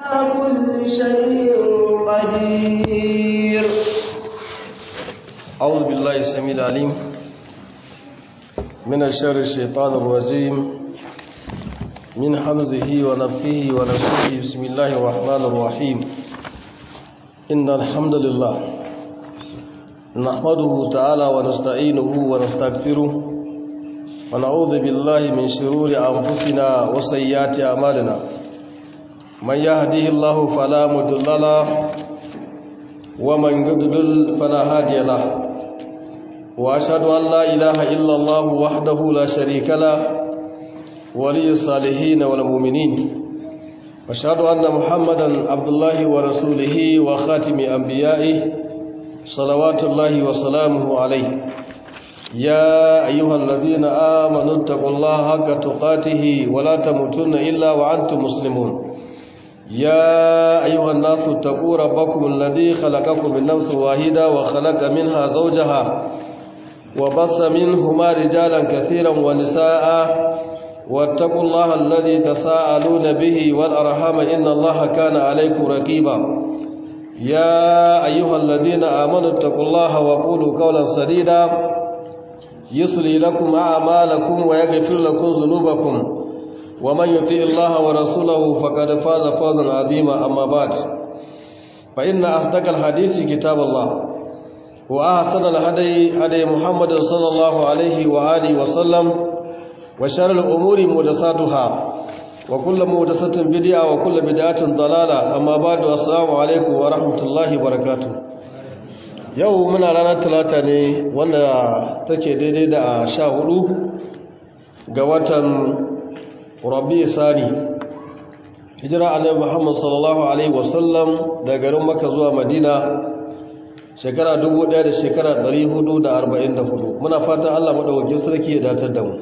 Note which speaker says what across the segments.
Speaker 1: كل شيء قدير
Speaker 2: أعوذ بالله السميع العليم من الشر الشيطان الرجيم من حمزه ونفخه ونفسه بسم الله الرحمن الرحيم إن الحمد لله نحمده تعالى ونستعينه ونستغفره ونعوذ بالله من شرور أنفسنا وسيئات أعمالنا من يهده الله فلا مضل له ومن يضلل فلا هادي له واشهد ان لا اله الا الله وحده لا شريك له ولي الصالحين والمؤمنين واشهد ان محمدا عبد الله ورسوله وخاتم انبيائه صلوات الله وسلامه عليه يا ايها الذين امنوا اتقوا الله حق تقاته ولا تموتن الا وانتم مسلمون يا أيها الناس اتقوا ربكم الذي خلقكم من نفس واحدة وخلق منها زوجها وبص منهما رجالا كثيرا ونساء واتقوا الله الذي تساءلون به والأرحام إن الله كان عليكم رقيبا يا أيها الذين آمنوا اتقوا الله وقولوا قولا سديدا يصلي لكم أعمالكم ويغفر لكم ذنوبكم ومن يطيع الله ورسوله فقد فاز فوزا عظيما اما بعد فان اصدق الحديث كتاب الله واحسن الهدي هدي محمد صلى الله عليه واله وسلم وشر الامور محدثاتها وكل محدثه بدعه وكل بدعه ضلاله اما بعد السلام عليكم ورحمه الله وبركاته yau muna ranar talata ne wanda take daidai da sha hudu ga watan rabi sani hijira annabi muhammad sallallahu alaihi wasallam daga garin maka zuwa madina shekara 1000 da shekara 444 muna fatan Allah madaukakin sarki ya datar da mu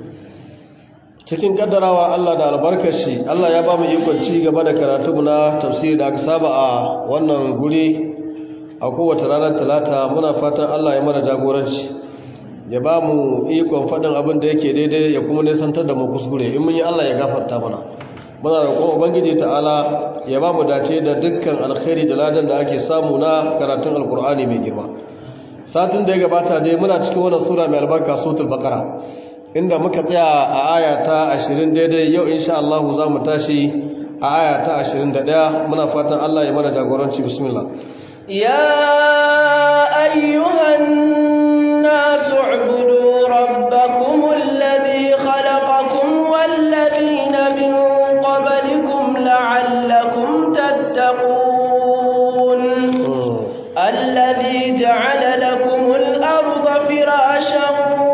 Speaker 2: cikin kaddarawa Allah da albarkashi Allah ya ba mu ikon ci gaba da karatu na tafsiri da aka saba a wannan guri a kowace ranar talata muna fatan Allah ya mana jagoranci ya ba mu ikon faɗin abin da yake daidai ya kuma nisantar da mu kuskure in mun yi Allah ya gafarta mana muna roƙon ubangiji ta'ala ya ba mu dace da dukkan alkhairi da ladan da ake samu na karatun alkur'ani mai girma satin da ya gabata dai muna cikin wannan sura mai albarka suratul baqara inda muka tsaya a aya ta 20 daidai yau insha Allah za mu tashi a aya ta 21 muna fatan Allah ya mana jagoranci bismillah
Speaker 1: ya ayyuhan الناس اعبدوا ربكم الذي خلقكم والذين من قبلكم لعلكم تتقون الذي جعل لكم الأرض فراشا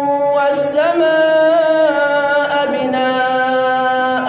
Speaker 1: والسماء بناء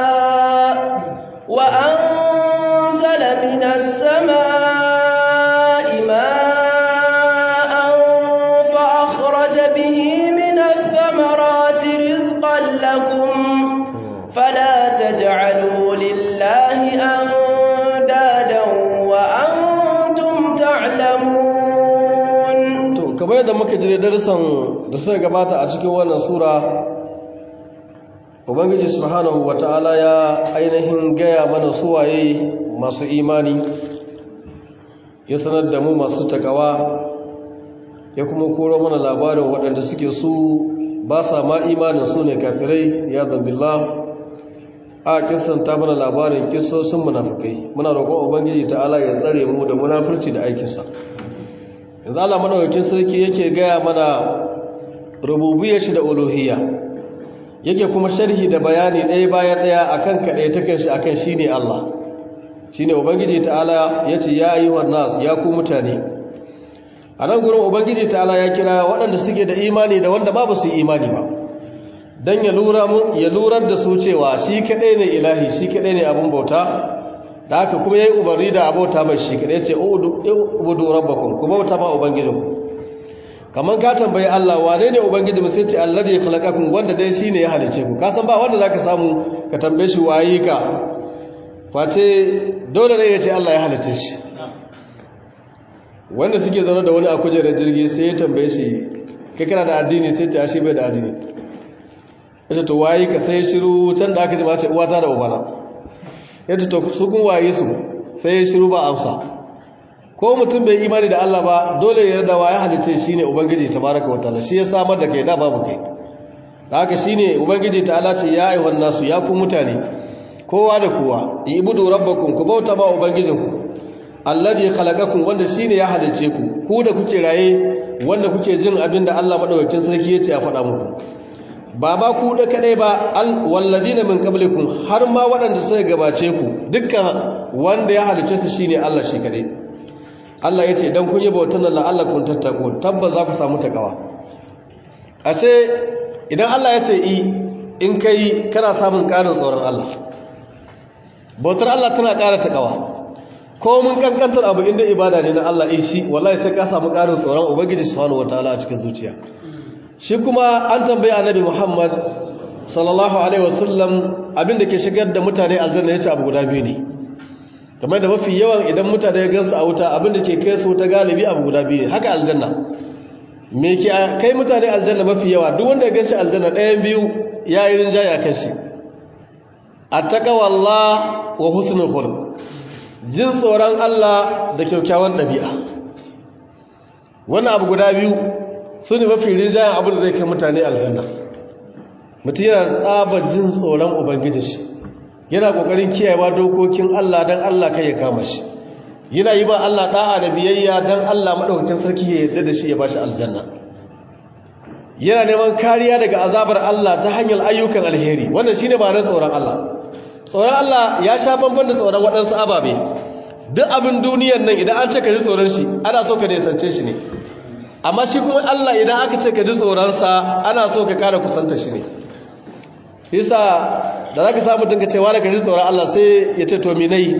Speaker 1: وأنزل من السماء ماء فأخرج به من الثمرات رزقا لكم فلا تجعلوا لله أندادا وأنتم تعلمون
Speaker 2: to kamar yadda muka jire darussan da suka gabata a cikin wannan sura ubangiji subhanahu wataala ya ainihin gaya mana suwaye masu imani ya sanar da mu masu takawa ya kuma koro mana labarin waɗanda suke su ba sa ma imanin su ne kafirai ya zambillah a kisanta mana labarin kisosin munafukai muna roƙon ubangiji ta'ala ya tsare mu da munafurci da aikinsa yanzu Allah madaukakin sarki yake gaya mana rububiyar shi da uluhiyya yake kuma sharhi da bayani ɗaya bayan ɗaya akan kaɗai takan shi akan shine Allah shine ubangiji ta'ala yace ya ayyuhan nas ya ku mutane a nan gurin ubangiji ta'ala ya kira waɗanda suke da imani da wanda ba su imani ba don ya lurar da su cewa shi kaɗai ne ilahi shi kaɗai ne abin bauta da haka kuma ya yi umarni da abauta mai shi kaɗai ce ubudu rabbakun ku bauta ma ubangijin kamar ka tambayi Allah wane ne ubangiji mu sai ce Allah da ya khalaqakum wanda dai shine ya halice ku ka san ba wanda zaka samu ka tambaye shi waye ka face dole ne ya ce Allah ya halice shi wanda suke zaune da wani a kujerar jirgi sai ya tambaye shi kai kana da addini sai ta shi bai da addini yace to waye ka sai shiru can da aka ji ma ce uwata da ubana yace to su kun waye su sai ya shiru ba amsa ko mutum bai imani da Allah ba dole ya yarda wa ya halice shine ubangiji tabaraka wa ta'ala shi ya samar da kai da babu kai da haka shine ubangiji ta'ala ce ya ayyuhan nasu ya ku mutane kowa da kowa ibudu rabbakum ku bauta ma ubangijinku alladhi khalaqakum wanda shine ya halice ku ku da kuke raye wanda kuke jin abin da Allah madaukakin sarki yace a faɗa muku ba ba ku da kadai ba walladina min qablikum har ma waɗanda suka gabace ku dukkan wanda ya halice su shine Allah shi kadai Allah yace idan kun yi bautan Allah Allah kun tattako tabbas za ku samu takawa ashe idan Allah yace i in kai kana samun ƙarin tsoron Allah bautar Allah tana ƙara takawa ko mun kankantar abu inda ibada ne na Allah shi wallahi sai ka samu ƙarin tsoron ubangiji subhanahu wataala a cikin zuciya shi kuma an tambaye annabi Muhammad sallallahu alaihi wasallam abinda ke shigar da mutane aljanna yace abu guda biyu ne kamar da mafi yawan idan mutane ya gansu a wuta abinda ke kai su ta galibi abu guda biyu ne haka aljanna me ke kai mutane aljanna mafi yawa duk wanda ya ganshi aljanna ɗayan biyu ya yi rinjaya kan shi attaqwallah wa husnul khuluq jin tsoron Allah da kyaukyawan ɗabi'a wannan abu guda biyu su ne mafi rinjayen abin da zai kai mutane aljanna mutum yana tsabar jin tsoron ubangijin shi yana ƙoƙarin kiyayewa dokokin Allah don Allah kai ya kama shi yana yi ba Allah ɗa'a da biyayya don Allah maɗaukakin sarki ya yarda da shi ya ba shi aljanna yana neman kariya daga azabar Allah ta hanyar ayyukan alheri wannan shine ba na tsoron Allah tsoron Allah ya sha bamban da tsoron waɗansu ababe duk abin duniyar nan idan an ce ka ji tsoron shi ana so ka nesance shi ne amma shi kuma Allah idan aka ce ka ji tsoronsa ana so ka kara kusanta shi ne yasa da za ka samu tunka cewa da ka ji tsoron Allah sai ya ce to minai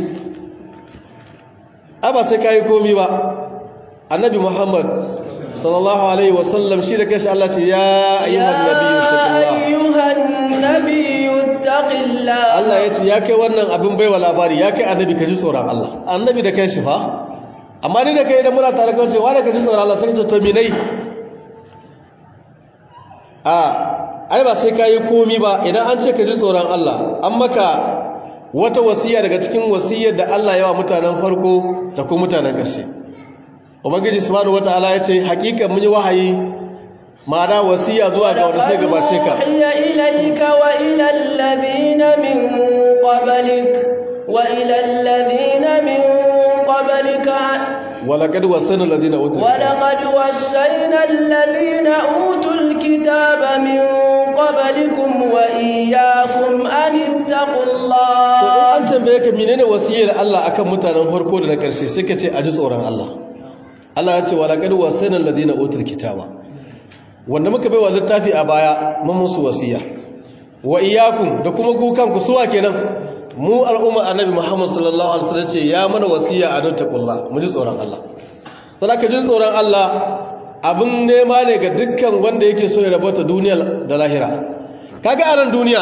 Speaker 2: ba sai ka yi komi ba annabi muhammad sallallahu alaihi wasallam shi da kashi Allah ce ya ayyuhan nabiyyu
Speaker 1: taqillah
Speaker 2: Allah ya ce ya kai wannan abin baiwa labari ya kai annabi ka ji tsoron Allah annabi da kai shi fa amma ni da kai idan muna tare kan cewa da ka ji tsoron Allah sai ka to minai a ai ba sai ka yi komi ba idan an ce ka ji tsoron Allah an maka wata wasiya daga cikin wasiyar da Allah yawa mutanen farko da kuma mutanen ƙarshe ubangiji subhanahu wataala ya ce hakikan mun yi wahayi ma'ana wasiya zuwa ga wanda sai gabace ka
Speaker 1: ya ilayka wa ila alladhina min qablik wa ila alladhina min qablika
Speaker 2: ولقد وصينا الذين اوتوا
Speaker 1: ولقد وصينا الذين اوتوا الكتاب من قبلكم واياكم ان اتقوا الله
Speaker 2: an tambaye ka menene wasiyar Allah akan mutanen farko da na karshe sai ka ce a ji tsoron Allah Allah ya ce walaqad wasayna alladhina utul kitaba wanda muka baiwa littafi a baya mun musu wasiya wa iyyakum da kuma ku kanku suwa kenan mu al'umma annabi Muhammad sallallahu alaihi wasallam ce ya mana wasiya a don taqullah mu ji tsoron Allah saboda jin tsoron Allah abin nema ne ga dukkan wanda yake so ya rabota duniya da lahira kaga a nan duniya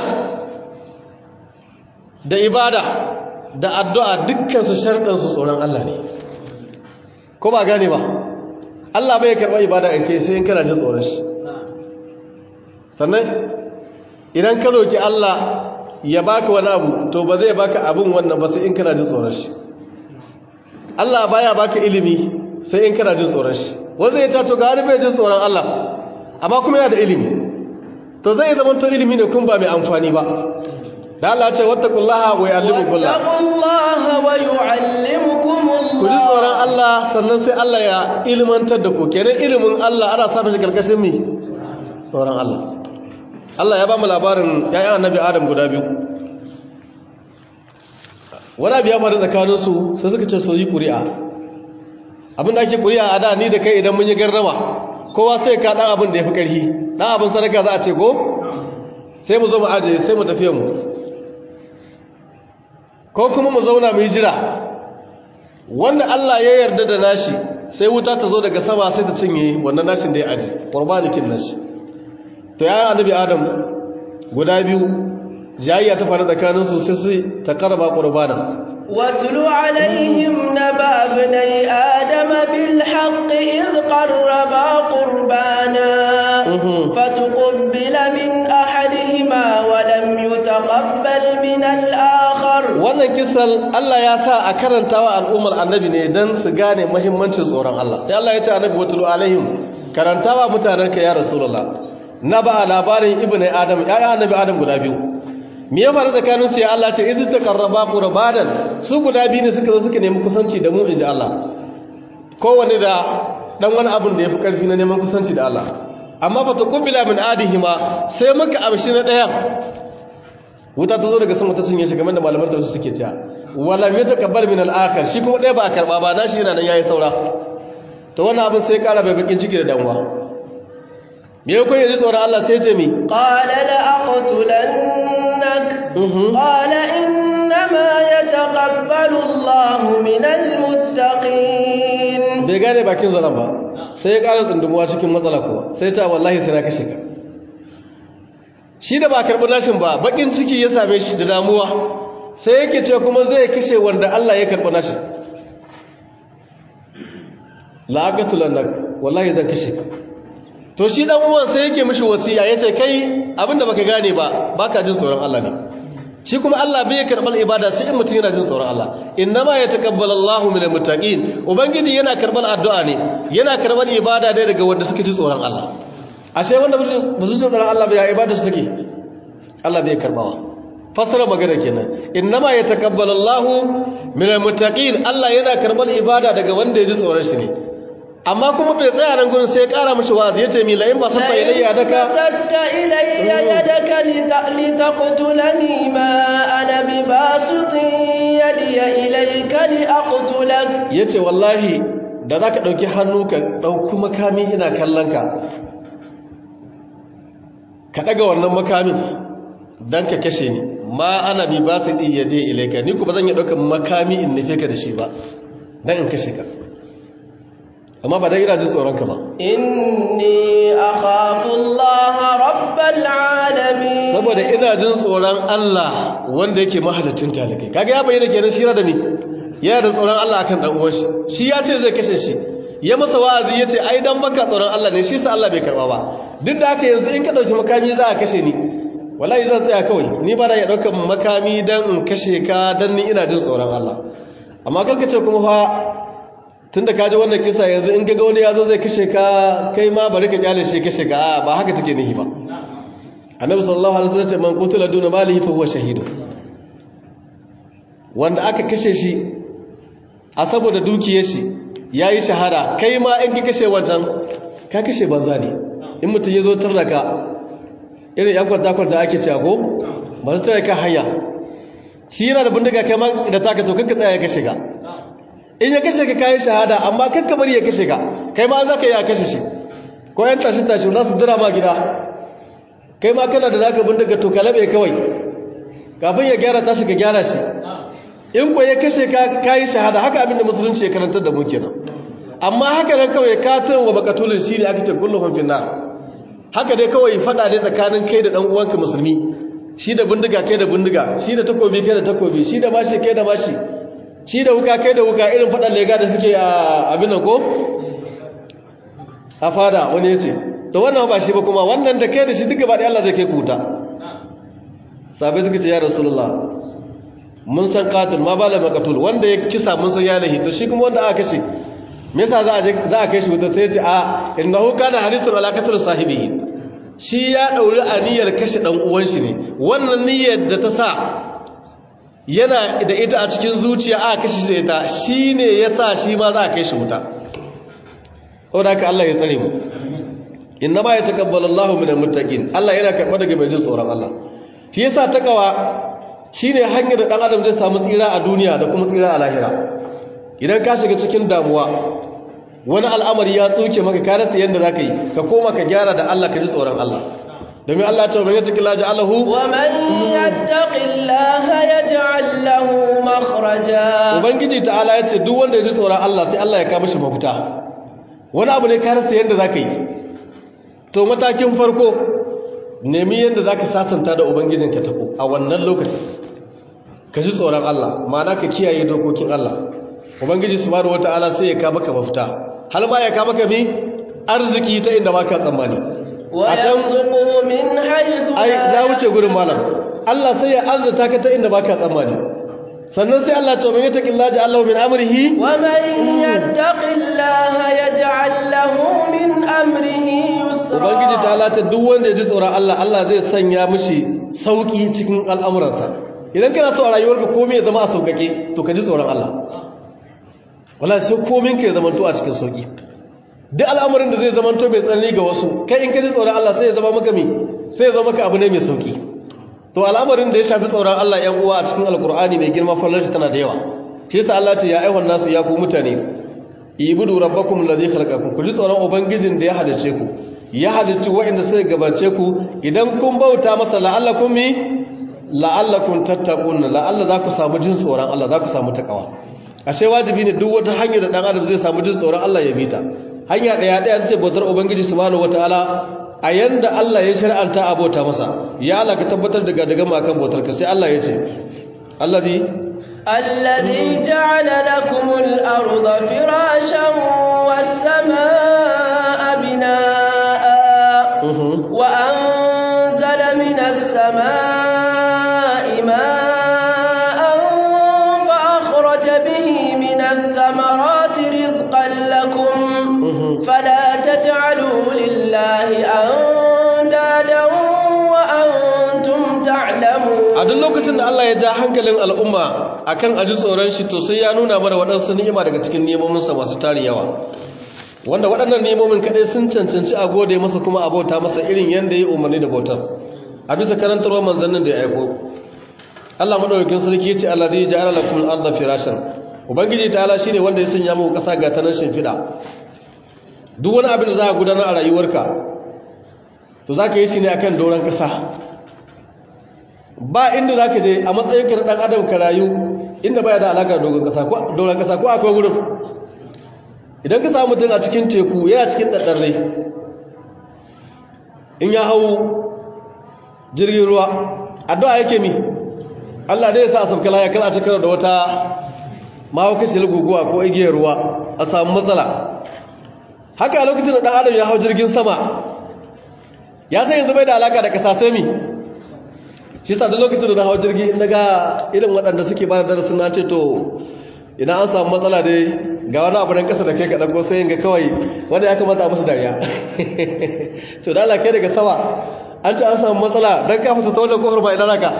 Speaker 2: da ibada da addu'a dukkan su sharɗin su tsoron Allah ne ko ba gane ba Allah bai karɓa ibada in kai sai in kana jin tsoron shi sannan idan ka roki Allah ya baka wani abu to ba zai baka abin wannan ba sai in kana jin tsoron shi Allah baya baka ilimi sai in kana jin tsoron shi wanda ya ce to gari bai jin tsoron Allah amma kuma yana da ilimi to zai zama to ilimi ne kun ba mai amfani ba da Allah ce wattaqullaha wa yu'allimukumullah
Speaker 1: wattaqullaha wa yu'allimukumullah
Speaker 2: ku ji tsoron Allah sannan sai Allah ya ilmantar da ku kenan ilimin Allah ana sa shi karkashin mi tsoron Allah Allah ya ba mu labarin ‘ya'yan annabi Adam guda biyu. Wani abu ya faru tsakaninsu sai suka ce so yi ƙuri'a. Abin da ake ƙuri'a a da ni da kai idan mun yi garrama, kowa sai ka ɗan abin da ya fi ƙarfi, ɗan abin sadaka za a ce ko? Sai mu zo mu ajiye sai mu tafiye mu. Ko kuma mu zauna mu yi jira. Wanda Allah ya yarda da nashi sai wuta ta zo daga sama sai ta cinye wannan nashin da ya aji, ƙurbanikin nashi. to ya annabi adam guda biyu jayayya ta faru tsakanin su sai su ta karba qurbana
Speaker 1: watlu alaihim naba ibnai adam bil haqq id qarraba qurbana fatuqbila min ahadihima wa lam ولم يتقبل من الآخر
Speaker 2: wannan kisan Allah ya sa a karantawa al'ummar annabi ne don su gane mahimmancin tsoron Allah sai Allah ya ce annabi watulu alaihim karantawa mutanenka ya rasulullah na ba labarin ibnu adam ya annabi adam guda biyu me ya faru tsakanin su ya Allah ce idh taqarraba qurbanan su guda biyu ne suka zo suka nemi kusanci da mu inji Allah kowanne da dan wani abin da yafi karfi na neman kusanci da Allah amma fa taqabbala min adihima sai muka amshi na daya wuta ta zo daga sama ta cinye shi kamar da malaman da su suke cewa wala mai takabbal min al-akhir shi kuma ɗaya ba a karba ba nashi yana nan yayi saura to wannan abin sai kara bai bakin ciki da damuwa me yau kai tsoron Allah sai ce mi
Speaker 1: qala la aqtulannak qala innama yataqabbalu Allahu min al-muttaqin
Speaker 2: bai gane bakin zaran ba sai ya kara tsundumuwa cikin matsala kuma sai ya ce wallahi sai na kashe ka shi da ba karɓi nashin ba bakin ciki ya same shi da damuwa sai yake ce kuma zai kashe wanda Allah ya karɓi nashin la'aqatulan nak wallahi zan kashe ka to shi dan uwan sai yake mishi wasiya yace kai abinda baka gane ba baka jin tsoron Allah ne shi kuma Allah bai karɓar ibada sai in mutum yana jin tsoron Allah innama yataqabbalu Allahu minal muttaqin ubangiji yana karɓar addu'a ne yana karɓar ibada ne daga wanda suke ji tsoron Allah ashe wanda ba su tsoron Allah bai ya ibada su take Allah bai karbawa fasara magana kenan innama yataqabbalu Allahu minal muttaqin Allah yana karbar ibada daga wanda ya ji tsoron shi ne amma kuma bai tsaya nan gurin sai ya kara mishi wa'azi yace mi la in basatta ilayya yadaka
Speaker 1: basatta ilayya yadaka litaqtulani ma ana bibasitin yadiya ilayka liaqtulak
Speaker 2: yace wallahi da zaka dauki hannu ka dauki makami ina kallon ka ka daga wannan makamin dan ka kashe ni ma ana bi basidi yade ilayka ni kuma zan yi daukan makami in nufe ka da shi ba dan in kashe ka amma ba dai ina jin tsoron ka ba
Speaker 1: inni akhafu Allah rabbal alamin
Speaker 2: saboda ina jin tsoron Allah wanda yake mahalaccin talakai kaga ya bayyana kenan shi da ni yana da tsoron Allah akan dan uwan shi shi ya ce zai kashe shi ya masa wa'azi yace ai dan baka tsoron Allah ne shi sa Allah bai karba ba duk da haka yanzu in ka dauki makami za a kashe ni wallahi zan tsaya kawai ni ba da ya dauka makami dan in kashe ka dan ni ina jin tsoron Allah amma kanka ce kuma fa tunda ka ji wannan kisa yanzu in gaga wani yazo zai kashe ka kai ma bari ka kyale shi kashe ka ba haka take nihi ba annabi sallallahu alaihi wasallam ce man qutila duna malihi fa huwa shahid wanda aka kashe shi a saboda dukiyar shi yayi shahada kai ma in ki kashe wancan ka kashe banza ne in mutum ya zo tarda ka irin yan kwanta-kwanta ake cewa ko ba su tare ka hanya shi yana da bindiga kai ma da taka to kanka tsaya ya kashe ka in ya kashe ka kayi shahada amma kanka bari ya kashe ka kai ma za ka yi a kashe shi ko yan tashi tashi za su dira ma gida kai ma kana da za ka bindiga to ka labe kawai kafin ya gyara tashi ka gyara shi in ko ya kashe ka kayi shahada haka abinda musulunci ya karantar da mu kenan amma haka nan kawai katin wa bakatulun shi ne aka ce kullum finna haka dai kawai fada ne tsakanin kai da dan uwanka musulmi shi da bindiga kai da bindiga shi da takobi kai da takobi shi da mashi kai da mashi shi da wuka kai da wuka irin fadan lega da suke a abin nan ko a fada wani yace to wannan ba shi ba kuma wannan da kai da shi duka ba da Allah zai kai kuta sabai suka ce ya rasulullah mun san qatil ma bala maqtul wanda ya kisa mun san ya lahi to shi kuma wanda aka kashe me yasa za a je za a kai shi wuta sai ya ce a innahu kana harisun alaqatul sahibihi shi ya dauri aniyar kashe dan uwan shi ne wannan niyyar da ta sa yana da ita a cikin zuciya aka kashe shi ita shine yasa shi ma za a kai shi wuta saboda haka Allah ya tsare mu inna ma yataqabbalu Allahu minal muttaqin Allah yana karɓa daga mai jin tsoron Allah shi yasa takawa shine hanyar da dan adam zai samu tsira a duniya da kuma tsira a lahira idan ka shiga cikin damuwa wani al'amari ya tsoke maka ka rasa yadda za ka yi ka koma ka gyara da Allah ka ji tsoron Allah domin Allah ta wani yattaki laji Allahu
Speaker 1: wa man yattaqillaha yaj'al lahu makhraja
Speaker 2: ubangiji ta'ala ya ce duk wanda ya ji tsoron Allah sai Allah ya kawo mishi mafita wani abu ne ka rasa yadda za ka yi to matakin farko nemi yadda za ka sasanta da ubangijinka tafi a wannan lokacin ka ji tsoron Allah ma'ana ka kiyaye dokokin Allah ubangiji subhanahu wataala sai ya ka maka mafita har ma ya ka maka mi arziki ta inda baka tsammani
Speaker 1: wa yarzuqu min haythu
Speaker 2: ai na wuce gurin malam Allah sai ya arzuta ka ta inda baka tsammani sannan sai Allah ce man yattaqillaha ja'alahu min amrihi
Speaker 1: ومن يتق الله يجعل له من أمره
Speaker 2: ubangiji ta
Speaker 1: يسرا
Speaker 2: lata duk wanda ya ji tsoron Allah Allah zai sanya mishi sauki cikin al'amuransa idan kana so a rayuwarka komai ya zama a saukake to ka ji tsoron Allah wala sai komai ka ya zama to a cikin sauki duk al'amarin da zai zama to mai tsanani ga wasu kai in ka ji tsoron Allah sai ya zama maka me sai ya zama maka abu ne mai sauki to al'amarin da ya shafi tsoron Allah ‘yan uwa a cikin alkur'ani mai girma fallarci tana da yawa shi yasa Allah ce ya aiwan nasu ya ku mutane ibudu rabbakum allazi khalaqakum ku ji tsoron ubangijin da ya halice ku ya halicci waɗanda suka gabace ku idan kun bauta masa la'allakum mi la'allakum tattaqun la'alla za ku samu jin tsoron Allah za ku samu takawa ashe wajibi ne duk wata hanya da dan adam zai samu jin tsoron Allah ya bita hanya daya daya ce bautar ubangiji subhanahu wataala a yanda Allah ya shar'anta a bauta masa ya Allah ka tabbatar da daga mu akan bautar ka sai Allah ya ce allazi
Speaker 1: الذي جعل لكم الأرض فراشا والسماء بناء وأنزل من السماء ماء فأخرج به من الثمرات رزقا لكم فلا تجعلوا لله أندادا وأنتم تعلمون
Speaker 2: a duk lokacin da Allah ya ja hankalin al'umma akan aji tsoron shi to sai ya nuna mana waɗansu ni'ima daga cikin nemominsa masu tarin yawa wanda waɗannan nemomin kaɗai sun cancanci a gode masa kuma a bauta masa irin yadda ya umarni da bautar a bisa karantarwar manzannin da ya aiko Allah madaukakin sarki ya ce Allah zai ja'ala lakum al-ardha firashan ubangiji ta ala shine wanda ya sanya muku ƙasa ga tanan shimfiɗa duk wani abin da za a gudanar a rayuwarka to za ka yi shi ne akan doron ƙasa ba inda za ka je a matsayinka na ɗan adam ka rayu inda baya da alaƙa doron ƙasa ko akwai wurin idan ka samu mutum a cikin teku yana cikin ɗaɗɗarrai in ya hau jirgin ruwa addu'a yake mi Allah dai ya sa a sabkala ya kan a cikin da wata mahaukacin guguwa ko igiyar ruwa a samu matsala haka a lokacin da ɗan adam ya hau jirgin sama ya sai yanzu bai da alaƙa da ƙasa sai mi shi sa da lokacin da na hau jirgi na ga irin waɗanda suke ba da darasin na ce to ina an samu matsala dai ga wani abu nan ƙasa da kai kaɗan ko sai ga kawai wanda ya kamata a musu dariya to da kai daga sama an ce an samu matsala don ka fita ta wannan kofar ba ina naka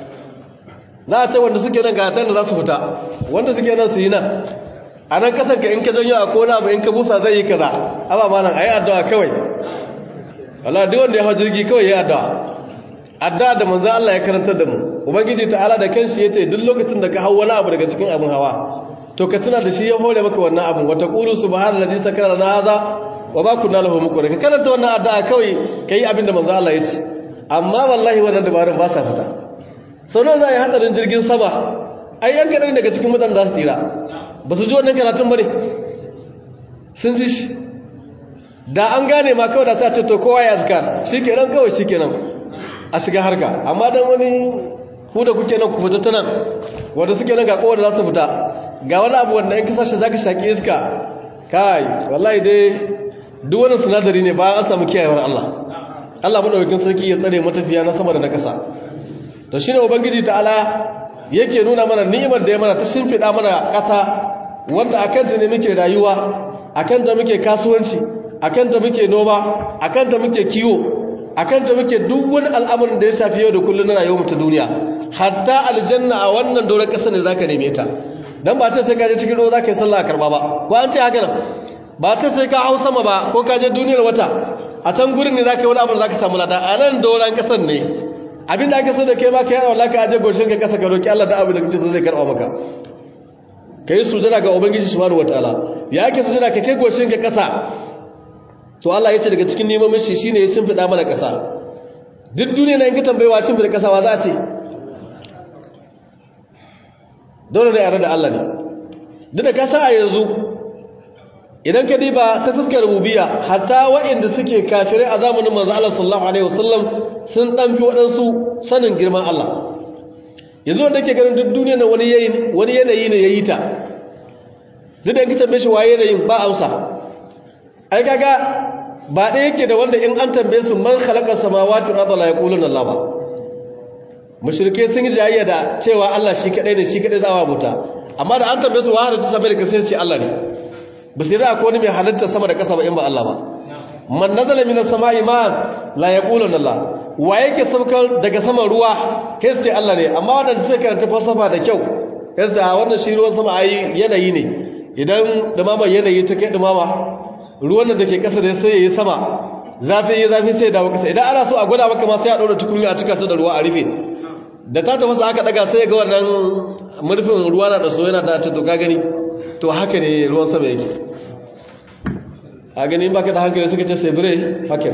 Speaker 2: za a ce wanda suke nan ga da za su fita wanda suke nan su yi nan a nan ƙasar ka in ka janyo a kona ba in ka busa zai yi kaza aba ma nan a yi addu'a kawai wala duk wanda ya hau jirgi kawai ya yi addu'a adda da manzo Allah ya karantar da mu ubangiji ta'ala da kanshi yace duk lokacin da ka hawo wani abu daga cikin abin hawa to ka tuna da shi ya hore maka wannan abin wa taqulu subhanallazi sakara lana hadha wa ma kunna lahu muqrin ka karanta wannan addu'a kawai kai abin da manzo Allah yace amma wallahi wannan dabarun ba sa fita sau nawa za a yi hadarin jirgin sama ai yan kadan daga cikin mutanen za su tsira ba su ji wannan karatun bane sun ji shi da an gane ma kawai da sa ce to kowa ya azkar shikenan kawai shikenan a shiga harka amma dan wani ku da kuke nan ku fita ta nan wanda suke nan ga kowa da za su fita ga wani abu wanda in kasashe za ka shaƙi iska kai wallahi dai duk wani sinadari ne bayan an samu kiyayewar Allah Allah maɗaukakin sarki ya tsare matafiya na sama da na ƙasa to shine ubangiji ta'ala yake nuna mana ni'imar da ya mana ta shimfiɗa mana ƙasa wanda akan ta ne muke rayuwa akan ta muke kasuwanci akan ta muke noma akan ta muke kiwo akan ta muke duk wani al'amarin da ya shafi yau da kullum na rayuwar ta duniya hatta aljanna a wannan doron ƙasa ne zaka neme ta dan ba ta sai ka je cikin ruwa zaka yi sallah karba ba ko an ce haka nan ba ta sai ka hau sama ba ko ka je duniyar wata a can gurin ne zaka yi wani abu da zaka samu lada a nan doron ƙasar ne abin da ake so da kai ma ka yi Allah ka aje goshin ka ƙasa ka roki Allah da abin da kake so zai karba maka kai sujada ga ubangiji subhanahu wataala ya ake sujada ka kai goshin ka ƙasa to Allah ya ce daga cikin neman shi shine ya shimfida mana ƙasa duk duniya na in ka tambayewa shimfida ƙasa wa za a ce dole ne a da Allah ne duk da kasa a yanzu idan ka diba ta fuskar rububiya hatta waɗanda suke kafirai a zamanin manzo Allah sallallahu alaihi wasallam sun dan fi waɗansu sanin girman Allah yanzu wanda ke ganin duk duniya na wani yayi wani yanayi ne yayi ta duk da in ka tambaye shi waye yanayin ba amsa ai kaga ba ɗaya yake da wanda in an tambaye su man khalaqa samawati wal arda la yaquluna Allah ba mushrike sun yi jayayya da cewa Allah shi kadai ne shi kadai za a bauta amma da an tambaye su wa halitta sama da kasa ce Allah ne ba sai da akwai wani mai halitta sama da kasa ba in ba Allah ba man nazala minas sama'i ma la yaquluna Allah wa yake saukar daga saman ruwa kai ce Allah ne amma wadanda suka karanta falsafa da kyau kai ce a wannan shi ruwan sama ayi yanayi ne idan dumama yanayi ta kai dumama ruwan da ke kasa da sai yayi sama zafi yayi zafi sai ya dawo kasa idan ana so a gwada maka ma sai a daura tukunya a cika ta da ruwa a rufe da ta tafasa aka daga sai ga wannan murfin ruwa na da so yana da ta to ka gani to haka ne ruwan sama yake a gani baka da hankali suka ce sai bire haka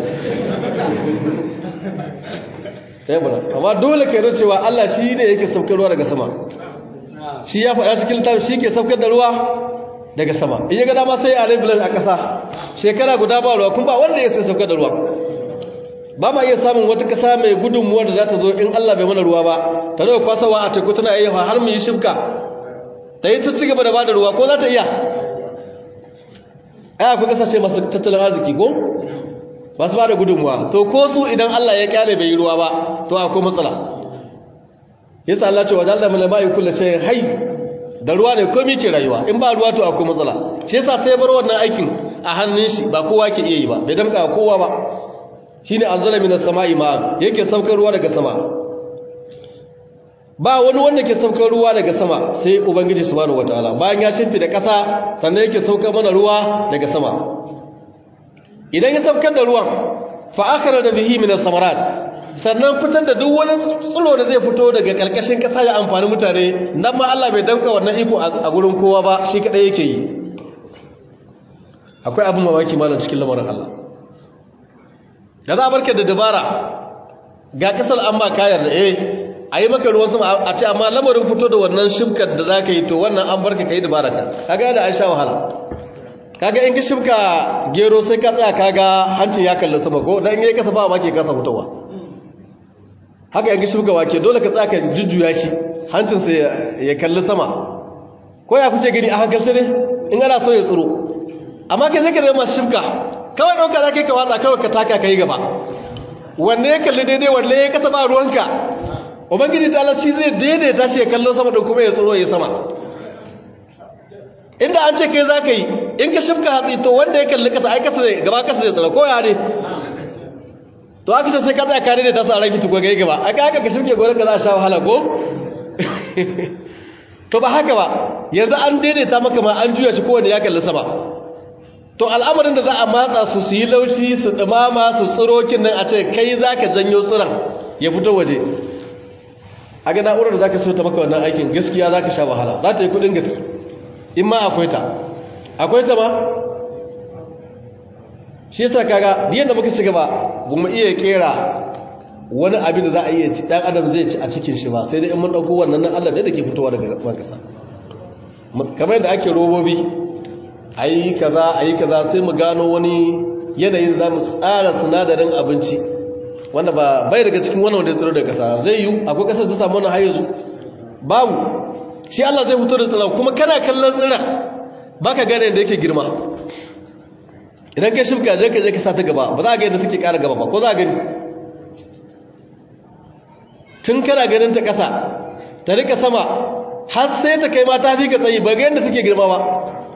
Speaker 2: ya bura amma dole ka yi cewa Allah shi ne yake saukar ruwa daga sama shi ya faɗa cikin littafi shi ke saukar da ruwa daga sama in ya ga dama sai a rebulan a ƙasa shekara guda ba ruwa kuma ba wanda ya sai saukar da ruwa ba ma iya samun wata ƙasa mai gudunmuwa da za ta zo in Allah bai mana ruwa ba ta zai kwasawa a teku tana iya har mu yi shimka ta yi ta ci gaba da ba da ruwa ko za ta iya ai akwai ƙasashe masu tattalin arziki ko masu ba da gudunmuwa to ko su idan Allah ya kyale bai yi ruwa ba to akwai matsala yasa Allah ce wajen zama lamayi kula ce hai da ruwa ne komi ke rayuwa in ba ruwa to akwai matsala shi yasa sai bar wannan aikin a hannun shi ba kowa ke iya yi ba bai damka kowa ba shine anzala minas sama'i ma yake saukar ruwa daga sama ba wani wanda ke saukar ruwa daga sama sai ubangiji subhanahu wataala bayan ya shimfi da ƙasa sannan yake saukar mana ruwa daga sama idan ya saukar da ruwan fa akhara da bihi minas samarat sannan fitar da duk wani tsiro da zai fito daga karkashin ƙasa ya amfani mutane nan ma Allah bai danka wannan iko a gurin kowa ba shi kadai yake yi akwai abin mamaki malam cikin lamarin Allah da za a barka da dabara ga kasar an ba kayar da eh a yi maka ruwan sama a ce amma lamarin fito da wannan shimkar da za ka yi to wannan an barka ka yi dabara ka kaga da an sha wahala kaga in ka shimka gero sai ka tsaya kaga hanci ya kalli sama ko dan yayi kasa ba ma ke kasa fitowa haka in ka shimka wake dole ka tsaya ka jujjuya shi hancin sai ya kalli sama ko ya kuce gani a hankalce ne in ana so ya tsiro amma kai zai ka zama shimka kawai ɗauka za ka yi ka watsa kawai ka taka ka yi gaba wanne ya kalli daidai wanne ya kasa ba ruwanka ubangiji ta Allah shi zai daidaita shi ya kallo sama da kuma ya tsoro ya sama inda an ce kai za ka yi in ka shifka hatsi to wanda ya kalli kasa ai kasa ne gaba kasa zai tsara ko ya ne to aka ce sai ka tsaya kare da ta sa rabi tukwa gai gaba aka haka ka shifke gonar ka za a sha wahala ko to ba haka ba yanzu an daidaita maka ma an juya shi kowanne ya kalli sama to al'amarin da za a matsa su su yi laushi su dumama su tsirokin nan a ce kai za ka janyo tsiron ya fito waje a ga na'urar da za ka so ta maka wannan aikin gaskiya za ka sha wahala za ta yi kudin gaske in ma akwai ta akwai ta ma shi yasa kaga biyan da muka ci gaba ba mu iya kera wani abin da za a iya ci dan adam zai ci a cikin shi ba sai dai in mun dauko wannan nan Allah da ke fitowa daga ban kasa kamar yadda ake robobi ayi kaza ayi kaza sai mu gano wani yanayin za mu tsara sinadarin abinci wanda ba bai daga cikin wannan wanda ya tsiro daga kasa zai yi akwai kasar da samu wannan har yanzu babu shi Allah zai fito da tsiran kuma kana kallon tsiran baka gane da yake girma idan kai shimka zai ka je ka sa ta gaba ba za a ga yadda take ƙara gaba ba ko za a gani tun kana ganin ta ƙasa ta rika sama har sai ta kai ma ta fi ka tsayi ba ga yadda take girma ba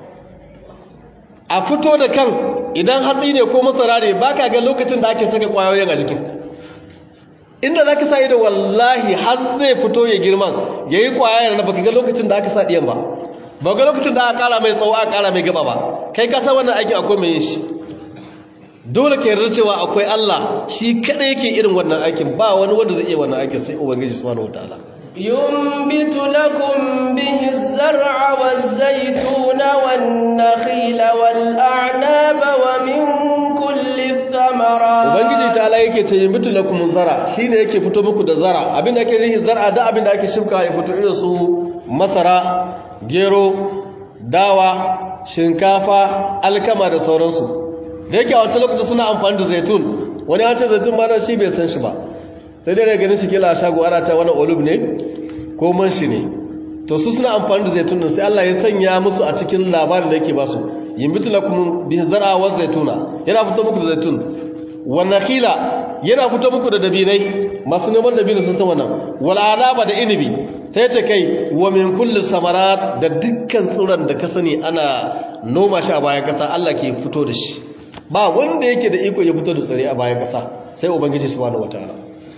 Speaker 2: a fito da kan idan hatsi ne ko masara ne ba ka ga lokacin da ake saka ƙwayoyin a jikin inda za ka sa ido wallahi har zai fito ya girman ya yi ƙwayar na baka ga lokacin da aka sa ɗiyan ba ba ga lokacin da aka ƙara mai tsawo aka ƙara mai gaba ba kai ka san wannan aikin akwai mai yin shi dole ka yarda cewa akwai Allah shi kadai yake irin wannan aikin ba wani wanda zai iya wannan aikin sai ubangiji subhanahu wataala
Speaker 1: ينبت لكم به الزرع والزيتون والنخيل والأعناب ومن كل الثمرات
Speaker 2: ubangiji ta'ala yake ce yunbitu lakum zara shine yake fito muku da zara abinda ake rihi zara da abinda ake shimka ya fito irin su masara gero dawa shinkafa alkama da sauransu da yake a wancan lokacin suna amfani da zaitun wani an ce zaitun ma shi bai san shi ba sai dai daga ganin shi kila a shago ana ta wani olub ne ko man shi ne to su suna amfani da zaitun din sai Allah ya sanya musu a cikin labarin da yake ba su yimbitu lakum bi zar'a wa zaituna yana fito muku da zaitun wa nakhila yana fito muku da dabinai masu neman dabino sun san wannan wal anaba da inibi sai ce kai wa min kulli samarat da dukkan tsiron da ka sani ana noma shi a bayan kasa Allah ke fito da shi ba wanda yake da iko ya fito da tsire a bayan kasa sai ubangiji subhanahu wataala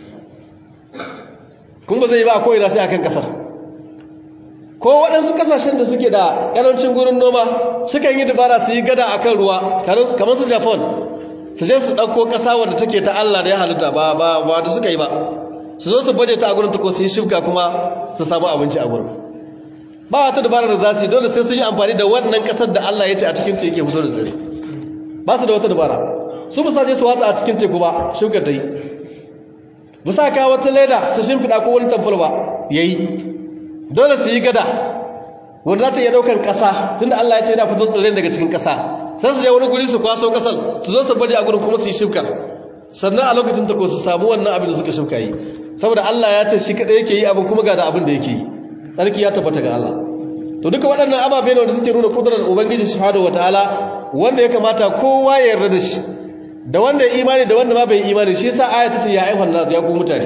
Speaker 2: kun ba zai ba ko ina sai akan kasar ko waɗansu kasashen da suke da ƙarancin gurin noma sukan yi dabara su yi gada akan ruwa kamar su japan su je su ɗauko ƙasa wadda take ta Allah da ya halitta ba ba ba da suka yi ba su zo su baje ta a gurin ta ko su yi shifka kuma su samu abinci a gurin ba wata dabara da za su yi dole sai sun yi amfani da wannan ƙasar da Allah ya ce a cikin ta yake fito da tsire ba su da wata dabara su ba sa je su watsa a cikin teku ba shifka ta yi ba sa kawo wata leda su shimfiɗa ko wani tamfol ba ya yi dole su yi gada wanda za ta iya ɗaukar ƙasa tunda Allah ya ce yana fito tsirrai daga cikin ƙasa sai su je wani guri su kwaso ƙasar su zo su baje a gurin kuma su yi shifkar sannan a lokacin ta ko su samu wannan abin da suka shifka yi saboda Allah ya ce shi kaɗai yake yi abin kuma ga da abin da yake yi tsarki ya tabbata ga Allah to duka waɗannan ababe ne wanda suke nuna kudurar ubangiji subhanahu wataala wanda ya kamata kowa ya yarda da shi da wanda ya imani da wanda ma bai imani shi yasa aya ta ce ya ayyuhan nas ya ku mutane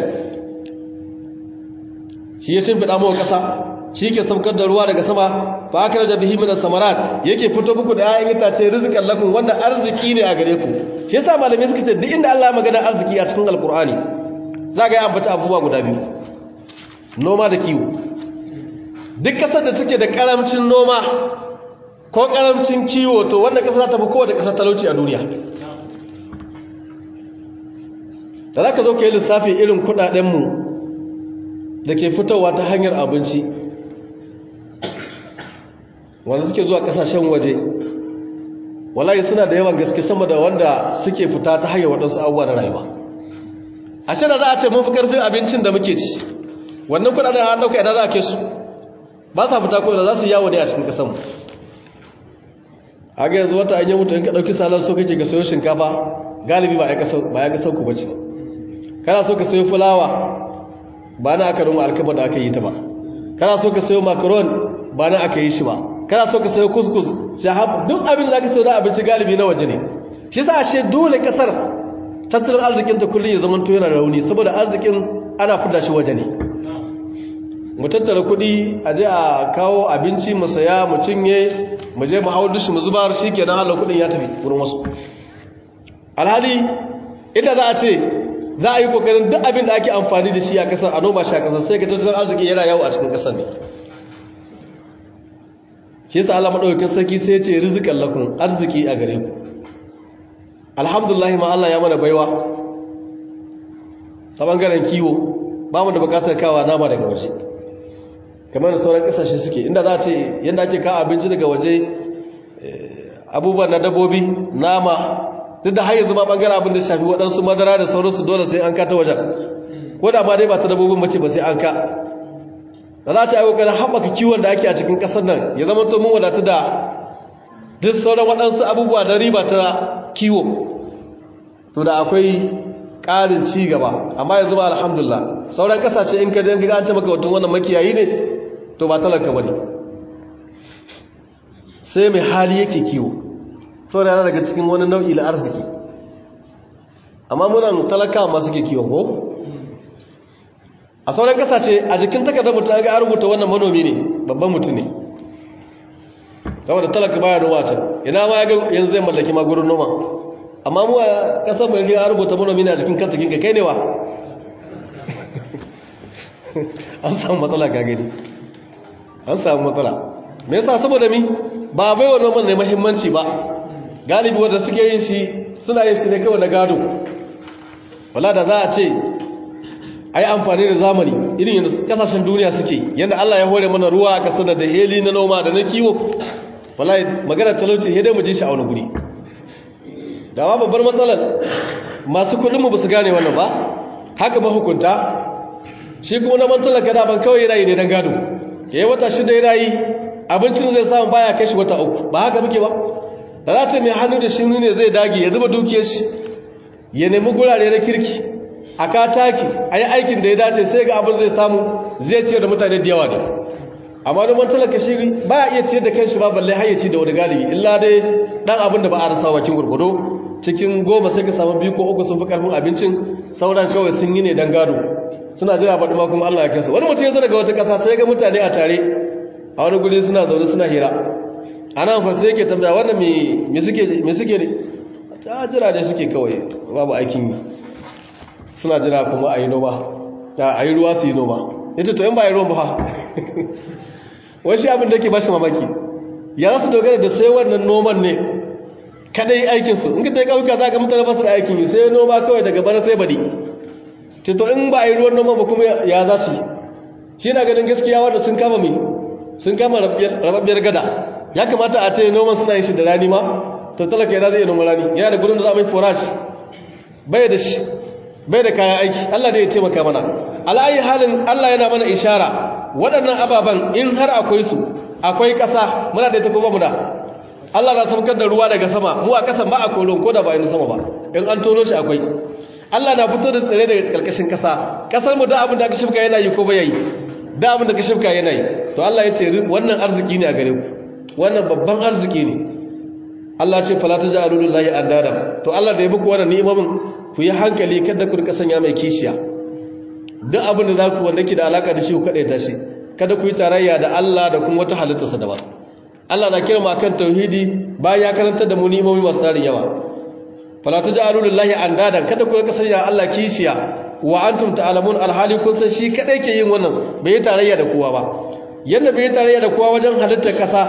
Speaker 2: shi ya shimfiɗa mawa ƙasa shi ke saukar da ruwa daga sama fa aka raja bihi minas samarat yake fito muku da ayan itace rizqan lakum wanda arziki ne a gare ku shi yasa malamai suka ce duk inda Allah ya magana arziki a cikin alqur'ani za ga ya ambata abubuwa guda biyu noma da kiwo duk kasar da take da karamcin noma ko karamcin kiwo to wanda kasar ta fi kowace kasar talauci a duniya da za ka zo ka yi lissafi irin kudadenmu da ke fitowa ta hanyar abinci wanda suke zuwa kasashen waje wallahi suna da yawan gaske sama da wanda suke fita ta hanyar waɗansu abubuwa na rayuwa a shi da za a ce mun fi ƙarfin abincin da muke ci wannan kudaden an ɗauka idan za a ke su ba sa fita ko da za su yawo ne a cikin ƙasanmu a ga yanzu wata an yi mutu in ka ɗauki salar so kake ga sayo shinkafa galibi ba ya ƙasar ku bace kana so ka sayo fulawa ba na aka ruma alkama da aka yi ta ba kana so ka sayo macaron ba na aka yi shi ba kana so ka sayo kuskus shahab duk abin da aka sayo da abinci galibi na waje ne shi sa ashe dole kasar tattalin arzikin ta kullum ya zama to yana rauni saboda arzikin ana fida shi waje ne mu tattara kuɗi a je a kawo abinci mu saya mu cinye mu je mu hau dushi mu zubar shi kenan halar kuɗin ya tafi wurin wasu alhali inda za a ce za a yi kokarin duk abin da ake amfani da shi a kasar a noma shi a kasar sai ga tattalin arziki yana yawo a cikin kasar ne shi yasa Allah madaukakin sarki sai ya ce rizqan lakum arziki a gare ku alhamdulillah ma Allah ya mana baiwa ta bangaren kiwo ba mu da bukatar kawa nama daga waje kamar da sauran kasashe suke inda za a ce yadda ake kawo abinci daga waje abubuwan na dabbobi nama duk da har yanzu ma bangaren abin da shafi waɗansu madara da sauransu dole sai an ka ta wajen ko da ma dai ba ta dabbobin mace ba sai an ka da za ta yi kokarin haɓaka kiwon da ake a cikin ƙasar nan ya zama to mun wadatu da duk sauran waɗansu abubuwa da riba ta kiwo to da akwai ƙarin ci gaba amma yanzu ba alhamdulillah sauran ƙasashe in ka je ka an ce maka watan wannan makiyayi ne to ba talaka ba ne sai mai hali yake kiwo saboda yana daga cikin wani nau'i na arziki amma muna talaka masu ke kiwon ko a sauran kasashe a jikin takardar mutum ga rubuta wannan manomi ne babban mutum ne kawai da talaka baya noma can ina ma ya ga yanzu zai mallaki magurin noma amma mu a kasar mai ga rubuta manomi ne a jikin kantakin ka kai ne wa an samu matsala ka gani an samu matsala me yasa saboda mi ba bai wa noman ne muhimmanci ba galibi wanda suke yin shi suna yin shi ne kawai na gado wala da za a ce ai amfani da zamani irin yadda kasashen duniya suke yadda Allah ya hore mana ruwa a kasar da heli na noma da na kiwo wala magana talauci ya dai mu ji shi a wani guri da ma babbar matsalar masu kudin mu basu gane wannan ba haka mahukunta shi kuma na mantalar gada ban kawai yana yi ne don gado ya yi wata shida yana yi abincin zai samu baya kai shi wata uku ba haka muke ba da za ta mai hannu da shi ne zai dage ya zuba dukiyar shi ya nemi gurare na kirki a kataki a yi aikin da ya dace sai ga abin zai samu zai ciyar da mutane da yawa ne amma noman talaka shi ba ya iya ciyar da kanshi ba balle har ya ci da wani galibi illa dai dan abin da ba a rasa wakin gurgudo cikin goma sai ka samu biyu ko uku sun fi karfin abincin sauran kawai sun yi ne don gado suna jira baɗi ma kuma Allah ya kai su wani mutum ya zo daga wata ƙasa sai ga mutane a tare a wani guri suna zaune suna hira ana fa sai yake tambaya wannan me suke me suke ne ta jira dai suke kawai babu aikin yi suna jira kuma a yi noma a yi ruwa su yi noma ya ce to in ba yi ruwan ba wai shi abin da ke bashi mamaki ya su dogara da sai wannan noman ne kadai aikinsu in ka ta yi ƙauka za ka mutane basu da aikin yi sai noma kawai daga bana sai badi ce to in ba a yi ruwan noma ba kuma ya za su yi shi na ganin gaskiya wanda sun kama mai sun kama rababbiyar gada ya kamata a ce noman suna yin shi da rani ma to talaka yana zai yi noman rani yana da gudun da za a mai forage bai da shi bai da kayan aiki Allah da ya taimaka mana ala'ayi halin Allah yana mana ishara waɗannan ababen in har akwai su akwai ƙasa muna da ita kuma muna Allah na saukar da ruwa daga sama mu a ƙasan ba a kolon ko da ba yin sama ba in an tono shi akwai Allah na fito da tsire daga ƙarƙashin ƙasa ƙasar mu da abin da aka shifka yana yi ko bai yi da abin da ka shifka yana yi to Allah ya ce wannan arziki ne a gare ku wannan babban arziki ne Allah ce fala taj'alu lillahi andada to Allah da ya muku wannan ni'imomin ku yi hankali kada ku rika sanya mai kishiya duk abin da za ku wanda ke da alaka da shi ku kaɗai ta shi kada ku yi tarayya da Allah da kuma wata halittarsa daban Allah na kira mu akan tauhidi bayan ya karanta da mu ni'imomi masu tarin yawa fala taj'alu lillahi andadan kada ku rika sanya Allah kishiya wa antum ta'lamun alhali kun san shi kadai ke yin wannan bai yi tarayya da kowa ba yanda bai yi tarayya da kowa wajen halittar kasa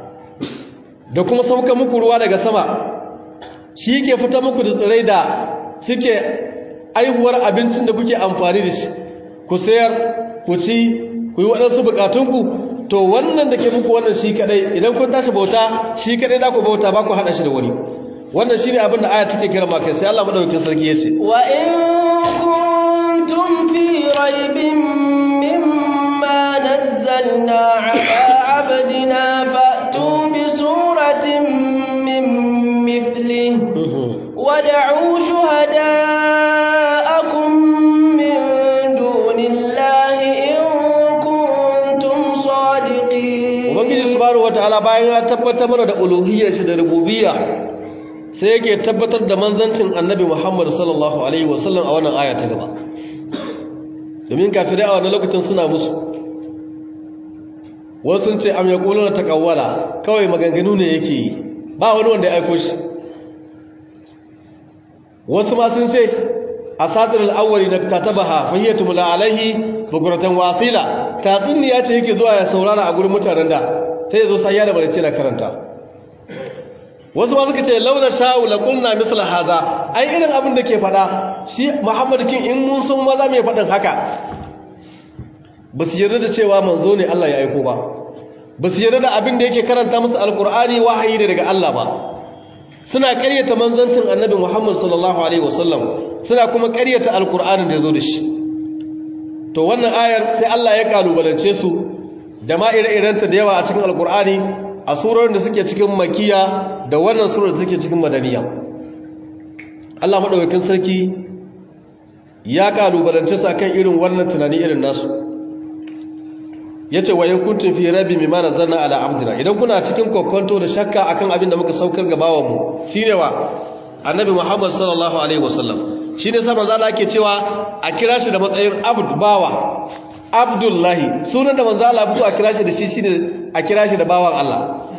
Speaker 2: da kuma sauka muku ruwa daga sama shi ke fita muku da tsirai da suke aihuwar abincin da kuke amfani da shi ku sayar ku ci ku yi waɗansu bukatunku to wannan da ke muku wannan shi kadai idan kun tashi bauta shi kadai da ku bauta ba ku haɗa shi da wani wannan shi ne abin da aya take kira maka sai Allah madaukakin sarki ya ce
Speaker 1: wa in kuntum fi raibin mimma nazzalna ala abdina fa'tu bi suratin min mithlihi wad'u shuhada'akum min dunillahi in kuntum sadiqin
Speaker 2: ubangiji subhanahu wataala bayan ya tabbatar mana da uluhiyyar shi da rububiyya sai yake tabbatar da manzancin annabi Muhammad sallallahu alaihi wasallam a wannan aya ta gaba domin kafirai a wannan lokacin suna musu wasu sun ce am yaquluna taqawwala kawai maganganu ne yake yi ba wani wanda ya aiko shi wasu ma sun ce asatirul awwali na katabaha fahiyatum la alaihi bukuratan wasila tatsuniya ce yake zuwa ya saurara a gurin mutanen da sai ya zo sai ya da bare ce na karanta wasu ma suka ce launa sha'u la qulna misla haza ai irin abin da ke fada shi Muhammad kin in mun sun maza mai fadin haka ba su yarda da cewa manzo ne Allah ya aiko ba ba su yarda da abin da yake karanta musu alqur'ani wahayi ne daga Allah ba suna ƙaryata manzancin annabi Muhammad sallallahu alaihi wasallam suna kuma ƙaryata alqur'anin da yazo da shi to wannan ayar sai Allah ya kalubalance su da ma ire-irenta da yawa a cikin alqur'ani a surorin da suke cikin makiya da wannan surar da suke cikin madaniya Allah madaukakin sarki ya kalubalance su akan irin wannan tunani irin nasu yace wa yakuntum fi rabbi mimma nazzalna ala abdina idan kuna cikin kokonto da shakka akan abin da muka saukar ga bawan mu shine wa annabi Muhammad sallallahu alaihi wasallam shine sa manzo Allah yake cewa a kira shi da matsayin abd bawa abdullahi sunan da manzo Allah ya a kira shi da shi shine a kira shi da bawan Allah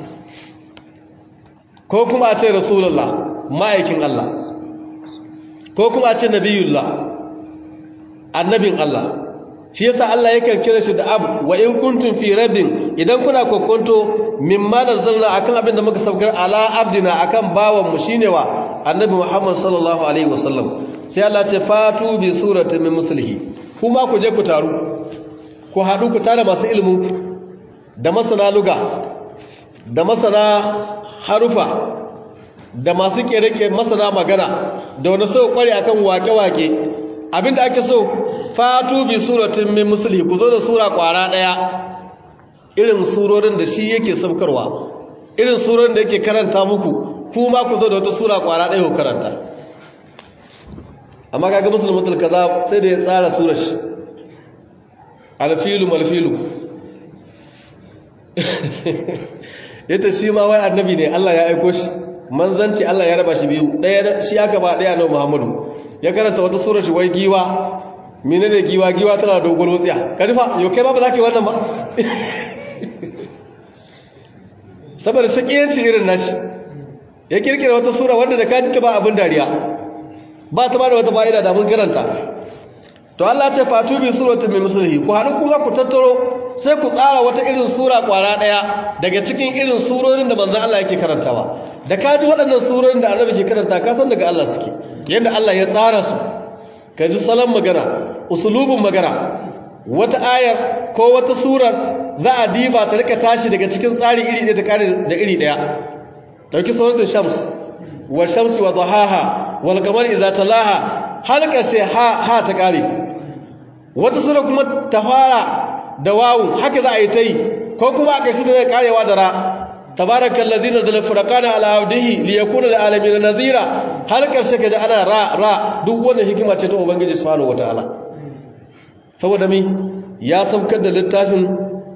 Speaker 2: ko kuma a ce rasulullah ma'aikin Allah ko kuma a ce nabiyullah annabin Allah shi yasa Allah yakan kira shi da abu wa in kuntum fi rabbin idan kuna kokonto mimma nazzalna akan abin da muka saukar ala abdina akan bawan mu shine wa annabi Muhammad sallallahu alaihi wasallam sai Allah ce fatu bi suratin min muslihi kuma ku je ku taru ku hadu ku tare masu ilimin ku da masana luga da masana harufa da masu kere masana magana da wani so kware akan wake-wake abinda ake so fatu bi suratin min musli ku zo da sura kwara daya irin surorin da shi yake sabkarwa irin surorin da yake karanta muku kuma ku zo da wata sura kwara daya ku karanta amma kaga musulmatul kaza sai da ya tsara surar shi alfilu malfilu yadda shi ma wai annabi ne Allah ya aiko shi manzanci Allah ya raba shi biyu ɗaya shi aka ba ɗaya na Muhammadu ya karanta wata sura shi wai giwa mine ne giwa giwa tana dogon wutsiya ka nufa yau kai ba ba za ka yi wannan ba saboda shakiyanci irin nashi ya kirkira wata sura wanda da kaji ta ba abin dariya ba ta ba da wata fa'ida da mun karanta to Allah ce fatu bi suratin min mislihi ku haɗu kuma ku tattaro sai ku tsara wata irin sura kwara ɗaya daga cikin irin surorin da manzon Allah yake karantawa da kaji waɗannan surorin da annabi ke karanta ka san daga Allah suke yadda Allah ya tsara su ka ji salon magana usulubin magana wata ayar ko wata surar za a diba ta rika tashi daga cikin tsari iri ɗaya ta kare da iri ɗaya dauki suratul shams wa shamsi wa dhahaha wal qamari idza talaha har karshe ha ha ta kare wata sura kuma ta fara da wawu haka za a yi ta yi ko kuma a ƙarshe da zai karewa da ra tabarakal ladzi nazzala furqana ala abdihi liyakuna lil alamin nadhira har karshe kaje ana ra ra duk wannan hikima ce ta ubangiji subhanahu wataala saboda mi ya saukar da littafin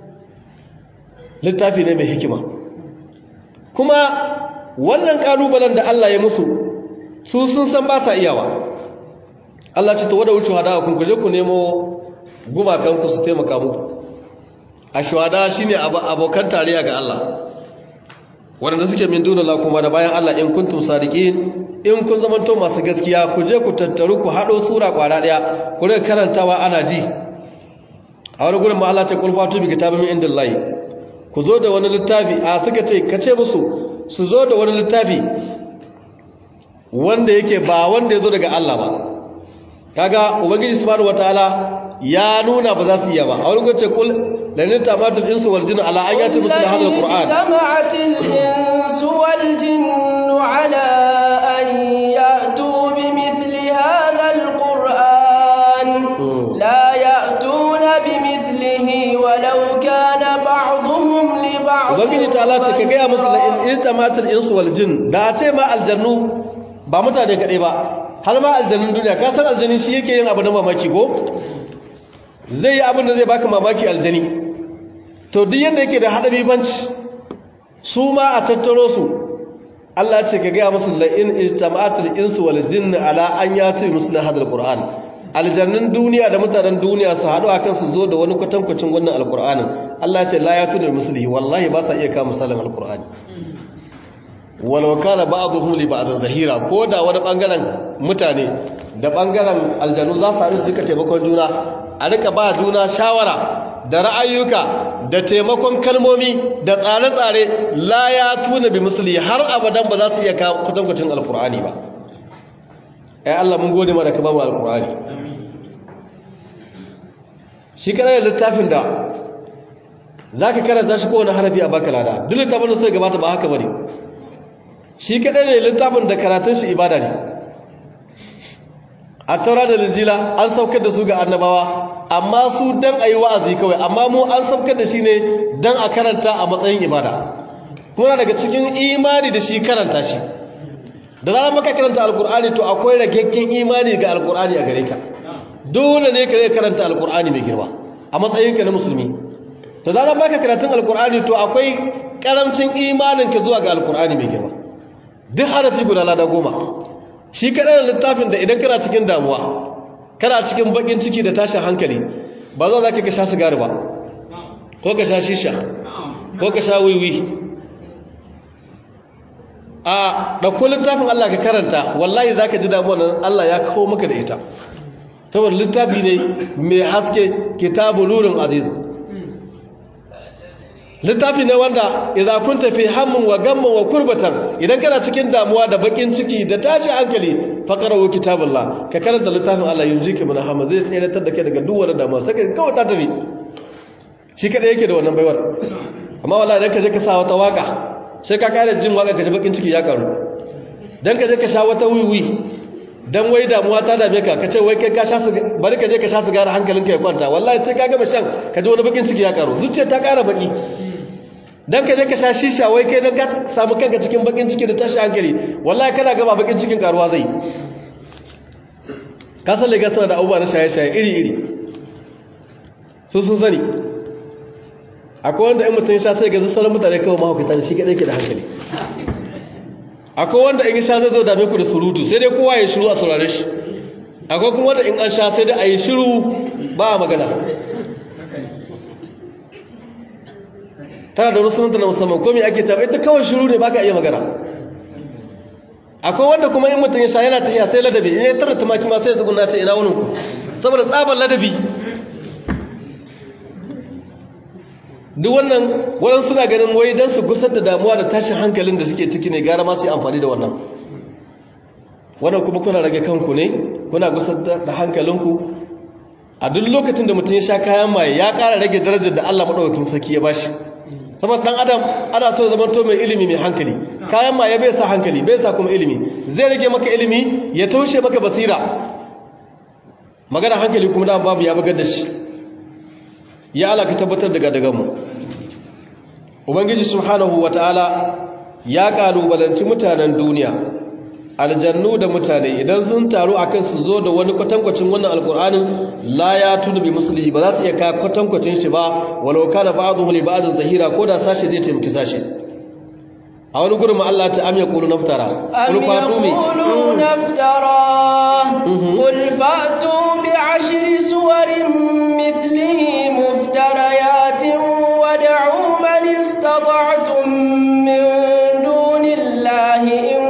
Speaker 2: littafi ne mai hikima kuma wannan kalubalen da Allah ya musu su sun san ba sa iyawa Allah ce ta wada wuce hada kun kuje ku nemo gumakan ku su taimaka muku ashwada shine abokan tarayya ga Allah wanda suke min duna la kuma da bayan Allah in kuntum sadiqin in kun zamanto masu gaskiya ku je ku tattaru ku hado sura kwara daya ku rika karantawa ana ji a wani gurin ma Allah ce kul fatu bi kitabin min indillahi ku zo da wani littafi a suka ce kace musu su zo da wani littafi wanda yake ba wanda ya zo daga Allah ba kaga ubangiji subhanahu wataala ya nuna ba za su iya ba a wani gurin ce kul لأن تمات الإنس والجن على أن يأتوا مثل هذا القرآن
Speaker 1: اجتمعت الإنس والجن على أن يأتوا بمثل هذا القرآن لا يأتون بمثله ولو كان بعضهم لبعض
Speaker 2: ubangiji ta Allah ce ka gaya musu la in istamatul insu wal jin da a ce ma aljannu ba mutane kaɗai ba har ma aljannun duniya ka san aljani shi yake yin abu na mamaki ko zai yi abin da zai baka mamaki aljani to duk yadda yake da haɗari banci su ma a tattaro su Allah ce ka gaya musu la'in ijtama'atul insu wal jinn ala an yati musna hadal qur'an aljannun duniya da mutanen duniya su haɗu akan su zo da wani kwatankwacin wannan alqur'anin Allah ce la yatu da muslihi wallahi ba sa iya kawo misalin alqur'ani walau kana ba'dhum li ba'd zahira ko da wani bangaren mutane da bangaren aljannu za su haɗu su rika taimakon juna a rika ba juna shawara da ra'ayyuka da taimakon kalmomi da tsare-tsare la ya tuna bi musuli har abadan ba za su iya kwatankwacin alkur'ani ba ai Allah mun gode ma da ka ba mu alkur'ani shi kana da littafin da za ka karanta shi kowane harafi a baka lada duk littafin da suka gabata ba haka bane shi kadai ne littafin da karatun shi ibada ne a taura da linjila an saukar da su ga annabawa amma su dan a yi wa'azi kawai amma mu an saukar da shi ne dan a karanta a matsayin ibada kuma daga cikin imani da shi karanta shi da zarar maka karanta alkur'ani to akwai ragaggen imani ga alkur'ani a gare ka dole ne ka ne karanta alkur'ani mai girma a matsayinka na musulmi da zarar baka karatun alkur'ani to akwai karamcin imaninka zuwa ga alkur'ani mai girma duk harafi guda lada goma shi kaɗai da littafin da idan kana cikin damuwa kana cikin bakin ciki da tashin hankali ba zo za ka sha sigari ba ko ka sha shisha ko ka sha wiwi a ɗauko littafin Allah ka karanta wallahi za ka ji damuwa nan Allah ya kawo maka da ita saboda littafi ne mai haske kitabu nurin aziz littafi ne wanda idza kunta fi hammin wa gamman wa kurbatan idan kana cikin damuwa da bakin ciki da tashi hankali faqrahu kitabullah ka karanta littafin Allah yunjika min hamma zai tsayar da kai daga duk wani damuwa sai ka kawai ta tafi shi kada yake da wannan baiwar amma wallahi idan ka je ka sa wata waka sai ka kare jin waka ka ji bakin ciki ya karu dan ka je ka sha wata wiwi dan wai damuwa ta dame ka kace wai kai ka sha su bari ka je ka sha sigara hankalinka ya kwanta wallahi sai ka gama shan ka ji wani bakin ciki ya karu zuciya ta kara baki dan ka je ka sha shisha wai kai dan ka samu kanka cikin bakin ciki da tashi hankali wallahi kana gaba bakin cikin karuwa zai ka san lega sana da abubuwa na shaye-shaye iri-iri su sun sani akwai wanda in mutum sha sai ga sauran mutane kawai mahaukata da shi kaɗai ke da hankali akwai wanda in sha zai zo dame ku da surutu sai dai kowa ya shiru a saurare shi akwai kuma wanda in an sha sai dai a yi shiru ba a magana tana da rusunanta na musamman komi ake tabi ita kawai shiru ne baka iya magana akwai wanda kuma in mutum ya sha yana tafiya sai ladabi in ya tara tumaki ma sai ya tsuguna ce ina wani saboda tsabar ladabi duk wannan waɗansu suna ganin wai don su gusar da damuwa da tashin hankalin da suke ciki ne gara ma su yi amfani da wannan wannan kuma kuna rage kanku ne kuna gusar da hankalinku a duk lokacin da mutum ya sha kayan maye ya ƙara rage darajar da Allah maɗaukakin sarki ya bashi saboda ɗan adam ana so zama to mai ilimi mai hankali kayan maye bai sa hankali bai sa kuma ilimi zai rage maka ilimi ya taushe maka basira magana hankali kuma da babu ya bugar da shi ya ala ka tabbatar daga daga mu ubangiji subhanahu wataala ya kalubalanci mutanen duniya aljannu da mutane idan sun taru akan su zo da wani kwatankwacin wannan alkur'anin la ya tunu bi muslihi ba za su iya ka kwatankwacin shi ba walau kana ba'dhu li ba'dhin zahira ko da sashe zai taimaki sashe a wani gurin Allah ta amya qulu naftara
Speaker 1: qul fatu mi naftara qul fatu bi ashri suwarin mithlihi muftariyatin wad'u man istata'tum min dunillahi in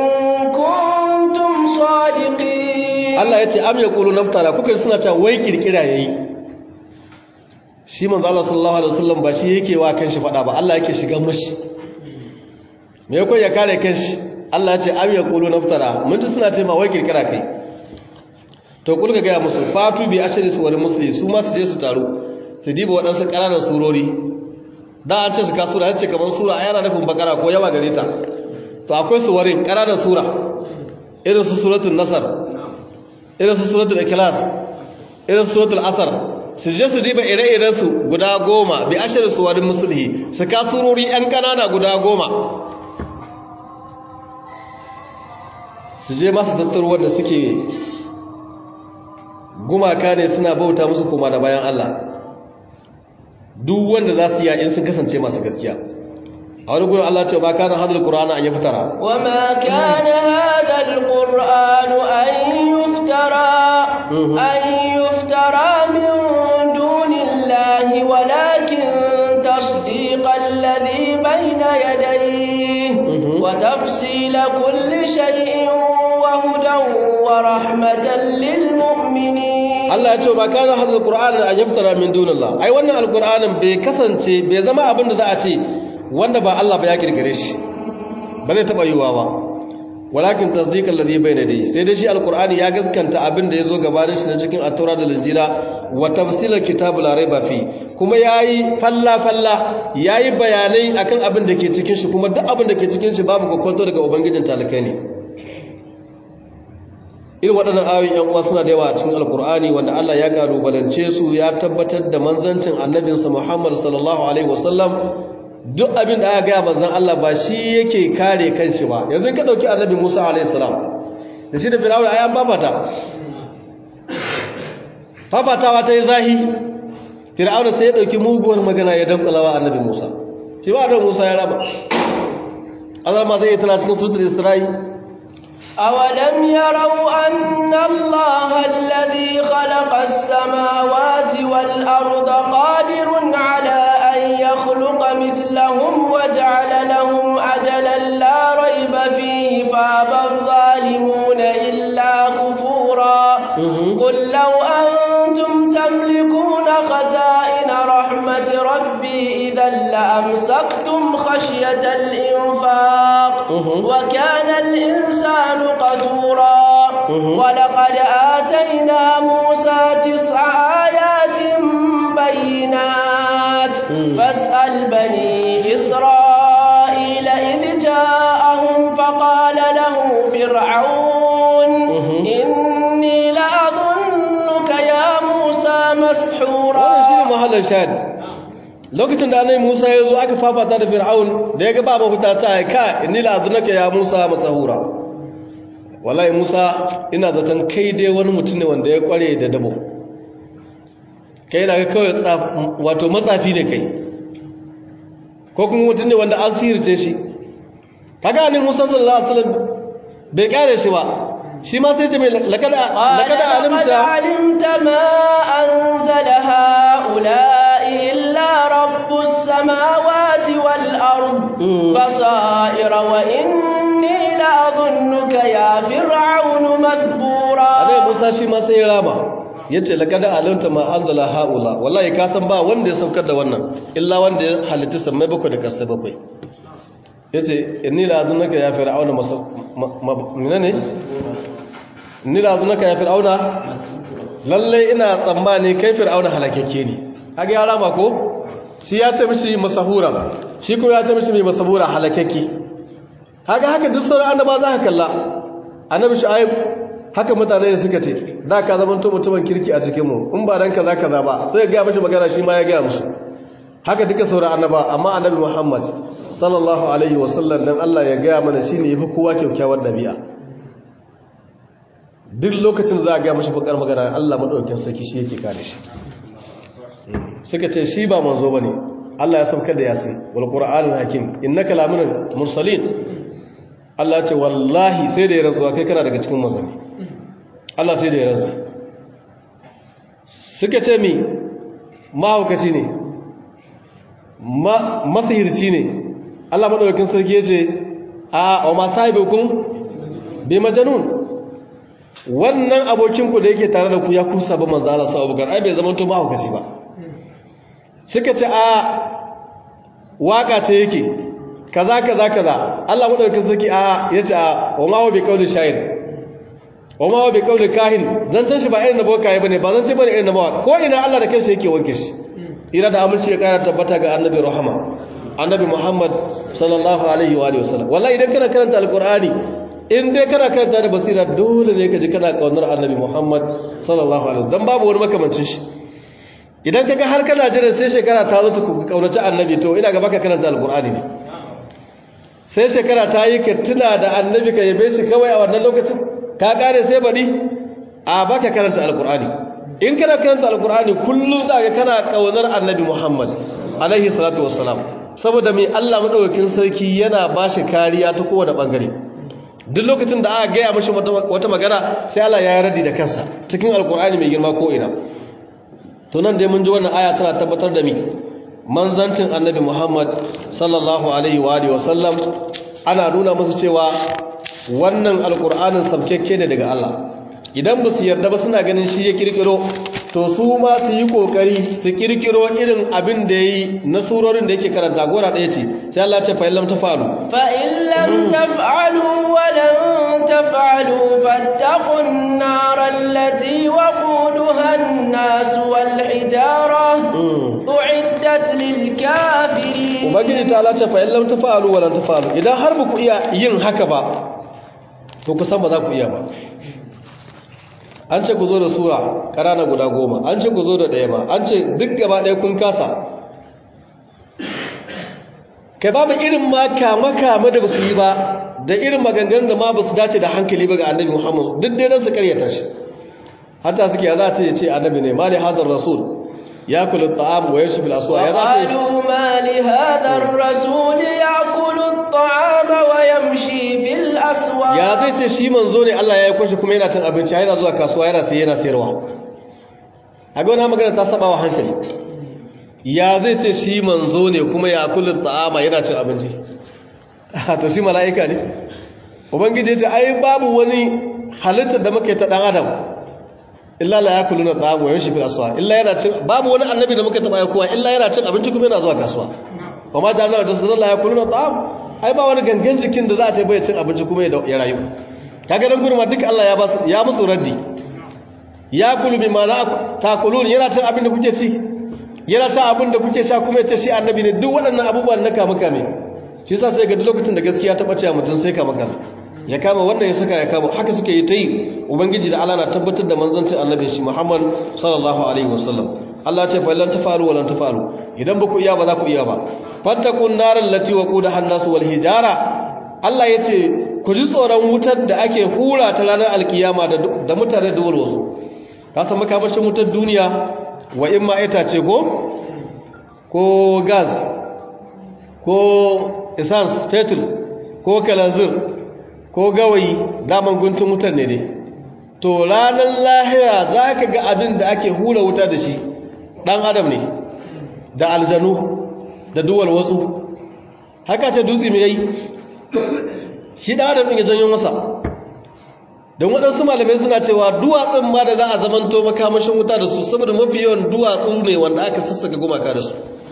Speaker 2: Allah ya ce am ya ƙulu naftara kuka suna cewa wai kirkira yayi shi manzo Allah sallallahu alaihi wasallam ba shi yake wa kanshi fada ba Allah yake shiga mushi me yako ya kare kanshi Allah ya ce am ya ƙulu naftara mun ji suna ce ma wai kirkira kai to kul ga ga musu fatu bi ashri suwar musli su ma su je su taru su diba waɗansu ƙananan surori da an ce su ka sura ce kamar sura a yana nufin bakara ko yawa gare ta to akwai suwarin ƙananan sura irin su suratul nasar irin su suratul ikhlas irin su suratul asr su je su diba ire-iren su guda goma bi ashirin suwarin musulhi su ka surori yan kanana guda goma su je masu tattaro wanda suke gumaka ne suna bauta musu koma da bayan Allah duk wanda za su yi in sun kasance masu gaskiya a wani gudun Allah ce ba kana hadal qur'ana an yaftara
Speaker 1: wa ma kana hadal qur'anu an yuftara an yuftara min dunillahi walakin tasdiqal ladhi bayna yadayhi wa tafsila kulli shay'in wa hudan wa rahmatan lil mu'minin
Speaker 2: Allah ya ce ba kana hadal qur'ana an yaftara min dunillah ai wannan alqur'anin bai kasance bai zama abin da za a ce wanda ba Allah ba ya kirkire shi ba zai taba yiwa ba walakin tasdiqal ladhi bayna yadayhi sai dai shi alqur'ani ya gaskanta abin da yazo gabanin shi na cikin at-taura da injila wa tafsilal kitabul la raiba fi kuma yayi falla falla yayi bayanai akan abin da ke cikin shi kuma duk abin da ke cikin shi babu kokonto daga ubangijin talakai ne irin waɗannan ayoyin yan uwa suna da yawa a cikin alqur'ani wanda Allah ya kalubalance su ya tabbatar da manzancin annabinsa Muhammad sallallahu alaihi wasallam duk abin da aka gaya manzan Allah ba shi yake kare kanshi ba yanzu ka dauki annabi Musa alayhi salam da shi da Fir'auna ayan babata babatawa ta yi zahi Fir'auna sai ya dauki muguwar magana ya dankalawa annabi Musa shi ba annabi Musa ya raba Allah ma zai tana cikin suratul Isra'i
Speaker 1: أولم يروا أن الله الذي خلق السماوات والأرض قادر على أن يخلق مثلهم وجعل لهم أجلا لا ريب فيه فابى الظالمون إلا كفورا قل لو أنتم تملكون خزائن رحمة ربي إذا لأمسكتم خشية الإنفاق وكان الإنسان قدورا ولقد آتينا موسى تسع آيات بينات فاسأل بني إسرائيل إذ جاءهم فقال له فرعون إني لأظنك يا موسى مسحورا
Speaker 2: محل الشاهد lokacin da annabi Musa ya zo aka fafata da Fir'aun da ya ga ba mafita ta ka inni la azunaka ya Musa masahura wallahi Musa ina zaton kai dai wani mutum ne wanda ya kware da dabo kai na ga kawai wato matsafi ne kai ko kuma mutum ne wanda an sirce shi kaga annabi Musa sallallahu alaihi wasallam bai kare shi ba shi ma sai ce mai lakada lakada alimta
Speaker 1: alimta ma anzala haula'i illa rabbus samawati wal ard basaira wa inni la adhunnuka ya fir'aun mathbura
Speaker 2: anai Musa shi ma sai ya rama yace lakada alimta ma anzala haula wallahi ka san ba wanda ya saukar da wannan illa wanda ya halitta sammai bakwai da kasai bakwai yace inni la adhunnuka ya fir'aun menene inni la adhunnuka ya fir'auna lalle ina tsammani kai fir'auna halakakke ne kage ya rama ko shi ya ce mishi masahura shi ko ya ce mishi mai masahura halakakke kaga haka duk sauran annaba za ka kalla annabi shu'aib haka mutane suka ce da ka zama to mutumin kirki a cikin mu in ba dan kaza kaza ba sai ga mishi magana shi ma ya ga musu haka duka sauran annaba amma annabi Muhammad sallallahu alaihi wasallam dan Allah ya ga mana shine yafi kowa kyaukyawar dabi'a duk lokacin za a ga mishi bakar magana Allah madaukakin sarki shi yake kare shi suka ce shi ba manzo bane Allah ya saukar da yasin wal qur'anul hakim innaka laminal mursalin Allah ce wallahi sai da ya rantsuwa kai kana daga cikin manzanni Allah sai da ya rantsu suka ce mi mahaukaci ne masihirci ne Allah madaukakin sarki ya ce a wa ma sahibukum bi majanun wannan abokinku da yake tare da ku ya kusa ba manzo Allah sallallahu alaihi wasallam ai bai zama to mahaukaci ba suka ce a waka ce yake kaza kaza kaza Allah madaukakin sarki a yace a wa ma huwa bi qawli shayr wa ma huwa bi qawli kahin zancan shi ba irin na bokaye bane ba zance bane irin na mawaka ko ina Allah da kansa yake wanke shi ira da aminci ya kara tabbata ga annabi rahama annabi Muhammad sallallahu alaihi wa alihi wasallam wallahi idan kana karanta alqur'ani in dai kana karanta da basira dole ne ka ji kana kaunar annabi Muhammad sallallahu alaihi wasallam dan babu wani makamancin shi idan kaga har kana jira sai shekara ta zo ta kaunaci annabi to ina ga baka karanta alqur'ani ne sai shekara ta yi ka tuna da annabi ka yabe shi kawai a wannan lokacin ka kare sai bari a baka karanta alqur'ani in kana karanta alqur'ani kullum za ka kana kaunar annabi Muhammad alaihi salatu wassalam saboda mai Allah madaukakin sarki yana bashi kariya ta kowane bangare duk lokacin da aka gaya mashi wata magana sai Allah ya radi da kansa cikin alqur'ani mai girma ko ina to nan dai mun ji wannan aya tana tabbatar da mi manzancin annabi Muhammad sallallahu alaihi wa alihi wasallam ana nuna musu cewa wannan alqur'anin sabkekke ne daga Allah idan ba su yarda ba suna ganin shi ya kirkiro to su ma su yi kokari su kirkiro irin abin da yayi na surorin da yake karanta gora daya ce sai Allah ya ce fa illam tafalu
Speaker 1: fa illam taf'alu wa lan taf'alu fattaqun nar allati waquduha an-nas wal hijara uiddat lil kafirin
Speaker 2: ubangiji ta Allah ce fa illam tafalu wa lan tafalu idan har ba ku iya yin haka ba to ku san ba za ku iya ba an ce ku zo da sura ƙarana guda goma an ce ku zo da ɗaya ma an ce duk gaba ɗaya kun kasa kai babu irin ma kama-kama da ba su yi ba da irin maganganun da ma ba su dace da hankali ba ga annabi muhammadu duk dai don su karyata shi hatta suke ya za ta yi ce annabi ne mali hazar rasul ya kula ta'am wa yashi bil aswa ya za ta yi
Speaker 1: mali hadar rasul ya kula ta'am wa yamshi fil aswa
Speaker 2: ya zai ce shi manzo ne Allah ya yi kwashi kuma yana cin abinci yana zuwa kasuwa yana sai yana sayarwa a ga wani magana ta saba wa hankali ya zai ce shi manzo ne kuma ya kullu ta'ama yana cin abinci to shi mala'ika ne ubangiji ya ce ai babu wani halittar da muke ta dan adam illa la yakuluna ta'ama wa yamshi fil aswa illa yana cin babu wani annabi da muka taba yakuwa illa yana cin abinci kuma yana zuwa kasuwa wa ma ja'alna tasdalla yakuluna ta'ama ai ba wani gangan jikin da za a ce bai cin abinci kuma ya rayu kaga dan gurma duka Allah ya ba su ya musu raddi ya kulu bi ma takulun yana cin abin da kuke ci yana sha abin da kuke sha kuma ya ce shi annabi ne duk waɗannan abubuwan na kama kame shi yasa sai ga duk lokacin da gaskiya ta bace mutum sai kama kame ya kama wannan ya saka ya kama haka suke yi ta yi ubangiji da Allah na tabbatar da manzancin annabi shi Muhammad sallallahu alaihi wasallam Allah ya ce fa lan tafalu wa lan tafalu idan ba ku iya ba za ku iya ba fattakun narar lati wa kuda hannasu wal hijara Allah ya ce ku ji tsoron wutar da ake hura ta ranar alkiyama da mutane da wasu ka san makamashin wutar duniya wa in ma itace ko ko gas ko essence petrol ko kalanzir ko ko gawayi daman guntun wutar ne dai to ranar lahira za ka ga abin da ake hura wuta da shi ɗan adam ne da aljanu da duwal wasu haka ce dutse mai yi shi ɗan adam ɗin ya janyo masa don waɗansu malamai suna cewa duwatsun ma da za a zamanto makamashin wuta da su saboda mafi yawan duwatsu ne wanda aka sassaka gumaka da su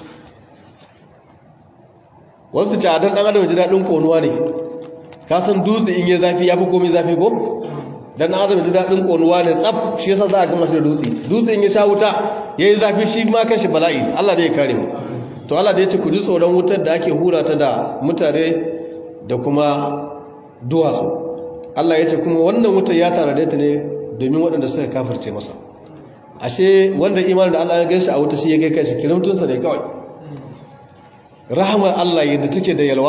Speaker 2: wasu ce a don ɗan adam ji daɗin ƙonuwa ne ka san dutse in yi zafi ya fi komi zafi ko don ɗan adam ji daɗin ƙonuwa ne tsaf shi yasa za a gama shi da dutse dutse in ya sha wuta ya yi zafi shi ma kan shi bala'i allah da ya kare mu to allah da ya ce ku ji tsoron wutar da ake hura ta da mutane da kuma duwatsu Allah ya ce kuma wannan wutar ya tare ta ne domin waɗanda suka kafirce masa ashe wanda imanin da Allah ya ganshi a wuta shi ya kai kashi kirimtunsa ne kawai rahamar Allah yadda take da yalwa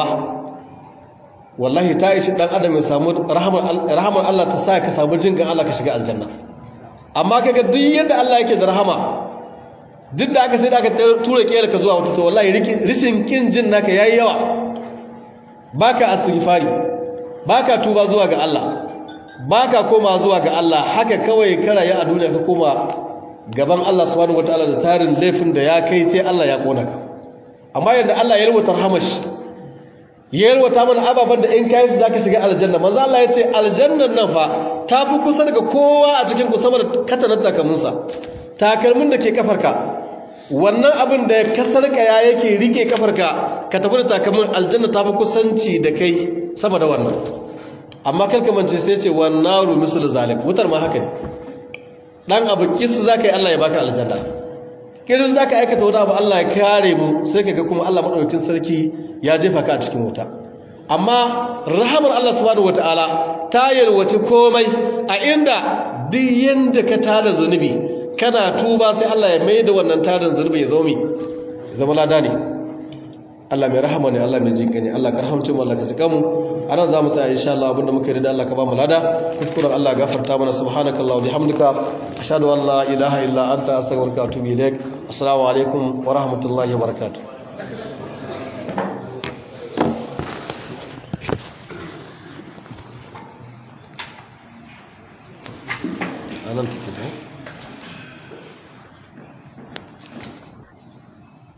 Speaker 2: wallahi ta ishi ɗan adam ya samu rahamar Allah ta sa ka samu jingan Allah ka shiga aljanna amma kaga duk yadda Allah yake da rahama duk da aka sai da aka tura kiyar ka zuwa wuta to wallahi rishin kin jin naka yayi yawa baka astighfari baka tuba zuwa ga Allah baka koma zuwa ga Allah haka kawai karaye a duniya ka koma gaban Allah subhanahu wataala da tarin laifin da ya kai sai Allah ya kona ka amma yadda Allah ya yalwata rahamashi ya yalwata mana ababan da in kai su zaka shiga aljanna manzo Allah ya ce aljannan nan fa ta fi kusa daga kowa a cikin ku sama da katanar takalminsa takalmin da ke kafarka wannan abin da ka sarkaya yake rike kafarka ka tafi da takalmin aljanna ta fi kusanci da kai sama da wannan amma kalkamance sai ce wannan ru misal zalim wutar ma haka ne dan abu kis zaka yi Allah ya baka aljanna kirin zaka aikata wani abu Allah ya kare mu sai kaga kuma Allah madaukakin sarki ya jefa ka a cikin wuta amma rahamar Allah subhanahu wataala ta yalwaci komai a inda duk yanda ka tada zunubi kana tuba sai Allah ya mai da wannan tarin zunubi ya zaumi zama lada ne Allah mai rahama ne Allah mai jinka ne Allah ka rahamce mu Allah ka jika mu anan zamu tsaya insha Allah abinda muka yi da Allah ka ba mu lada kuskuren Allah gafarta mana subhanakallahu bihamdika ashhadu an la ilaha illa anta astaghfiruka wa atubu ilaik assalamu alaikum wa rahmatullahi wa barakatuh anan take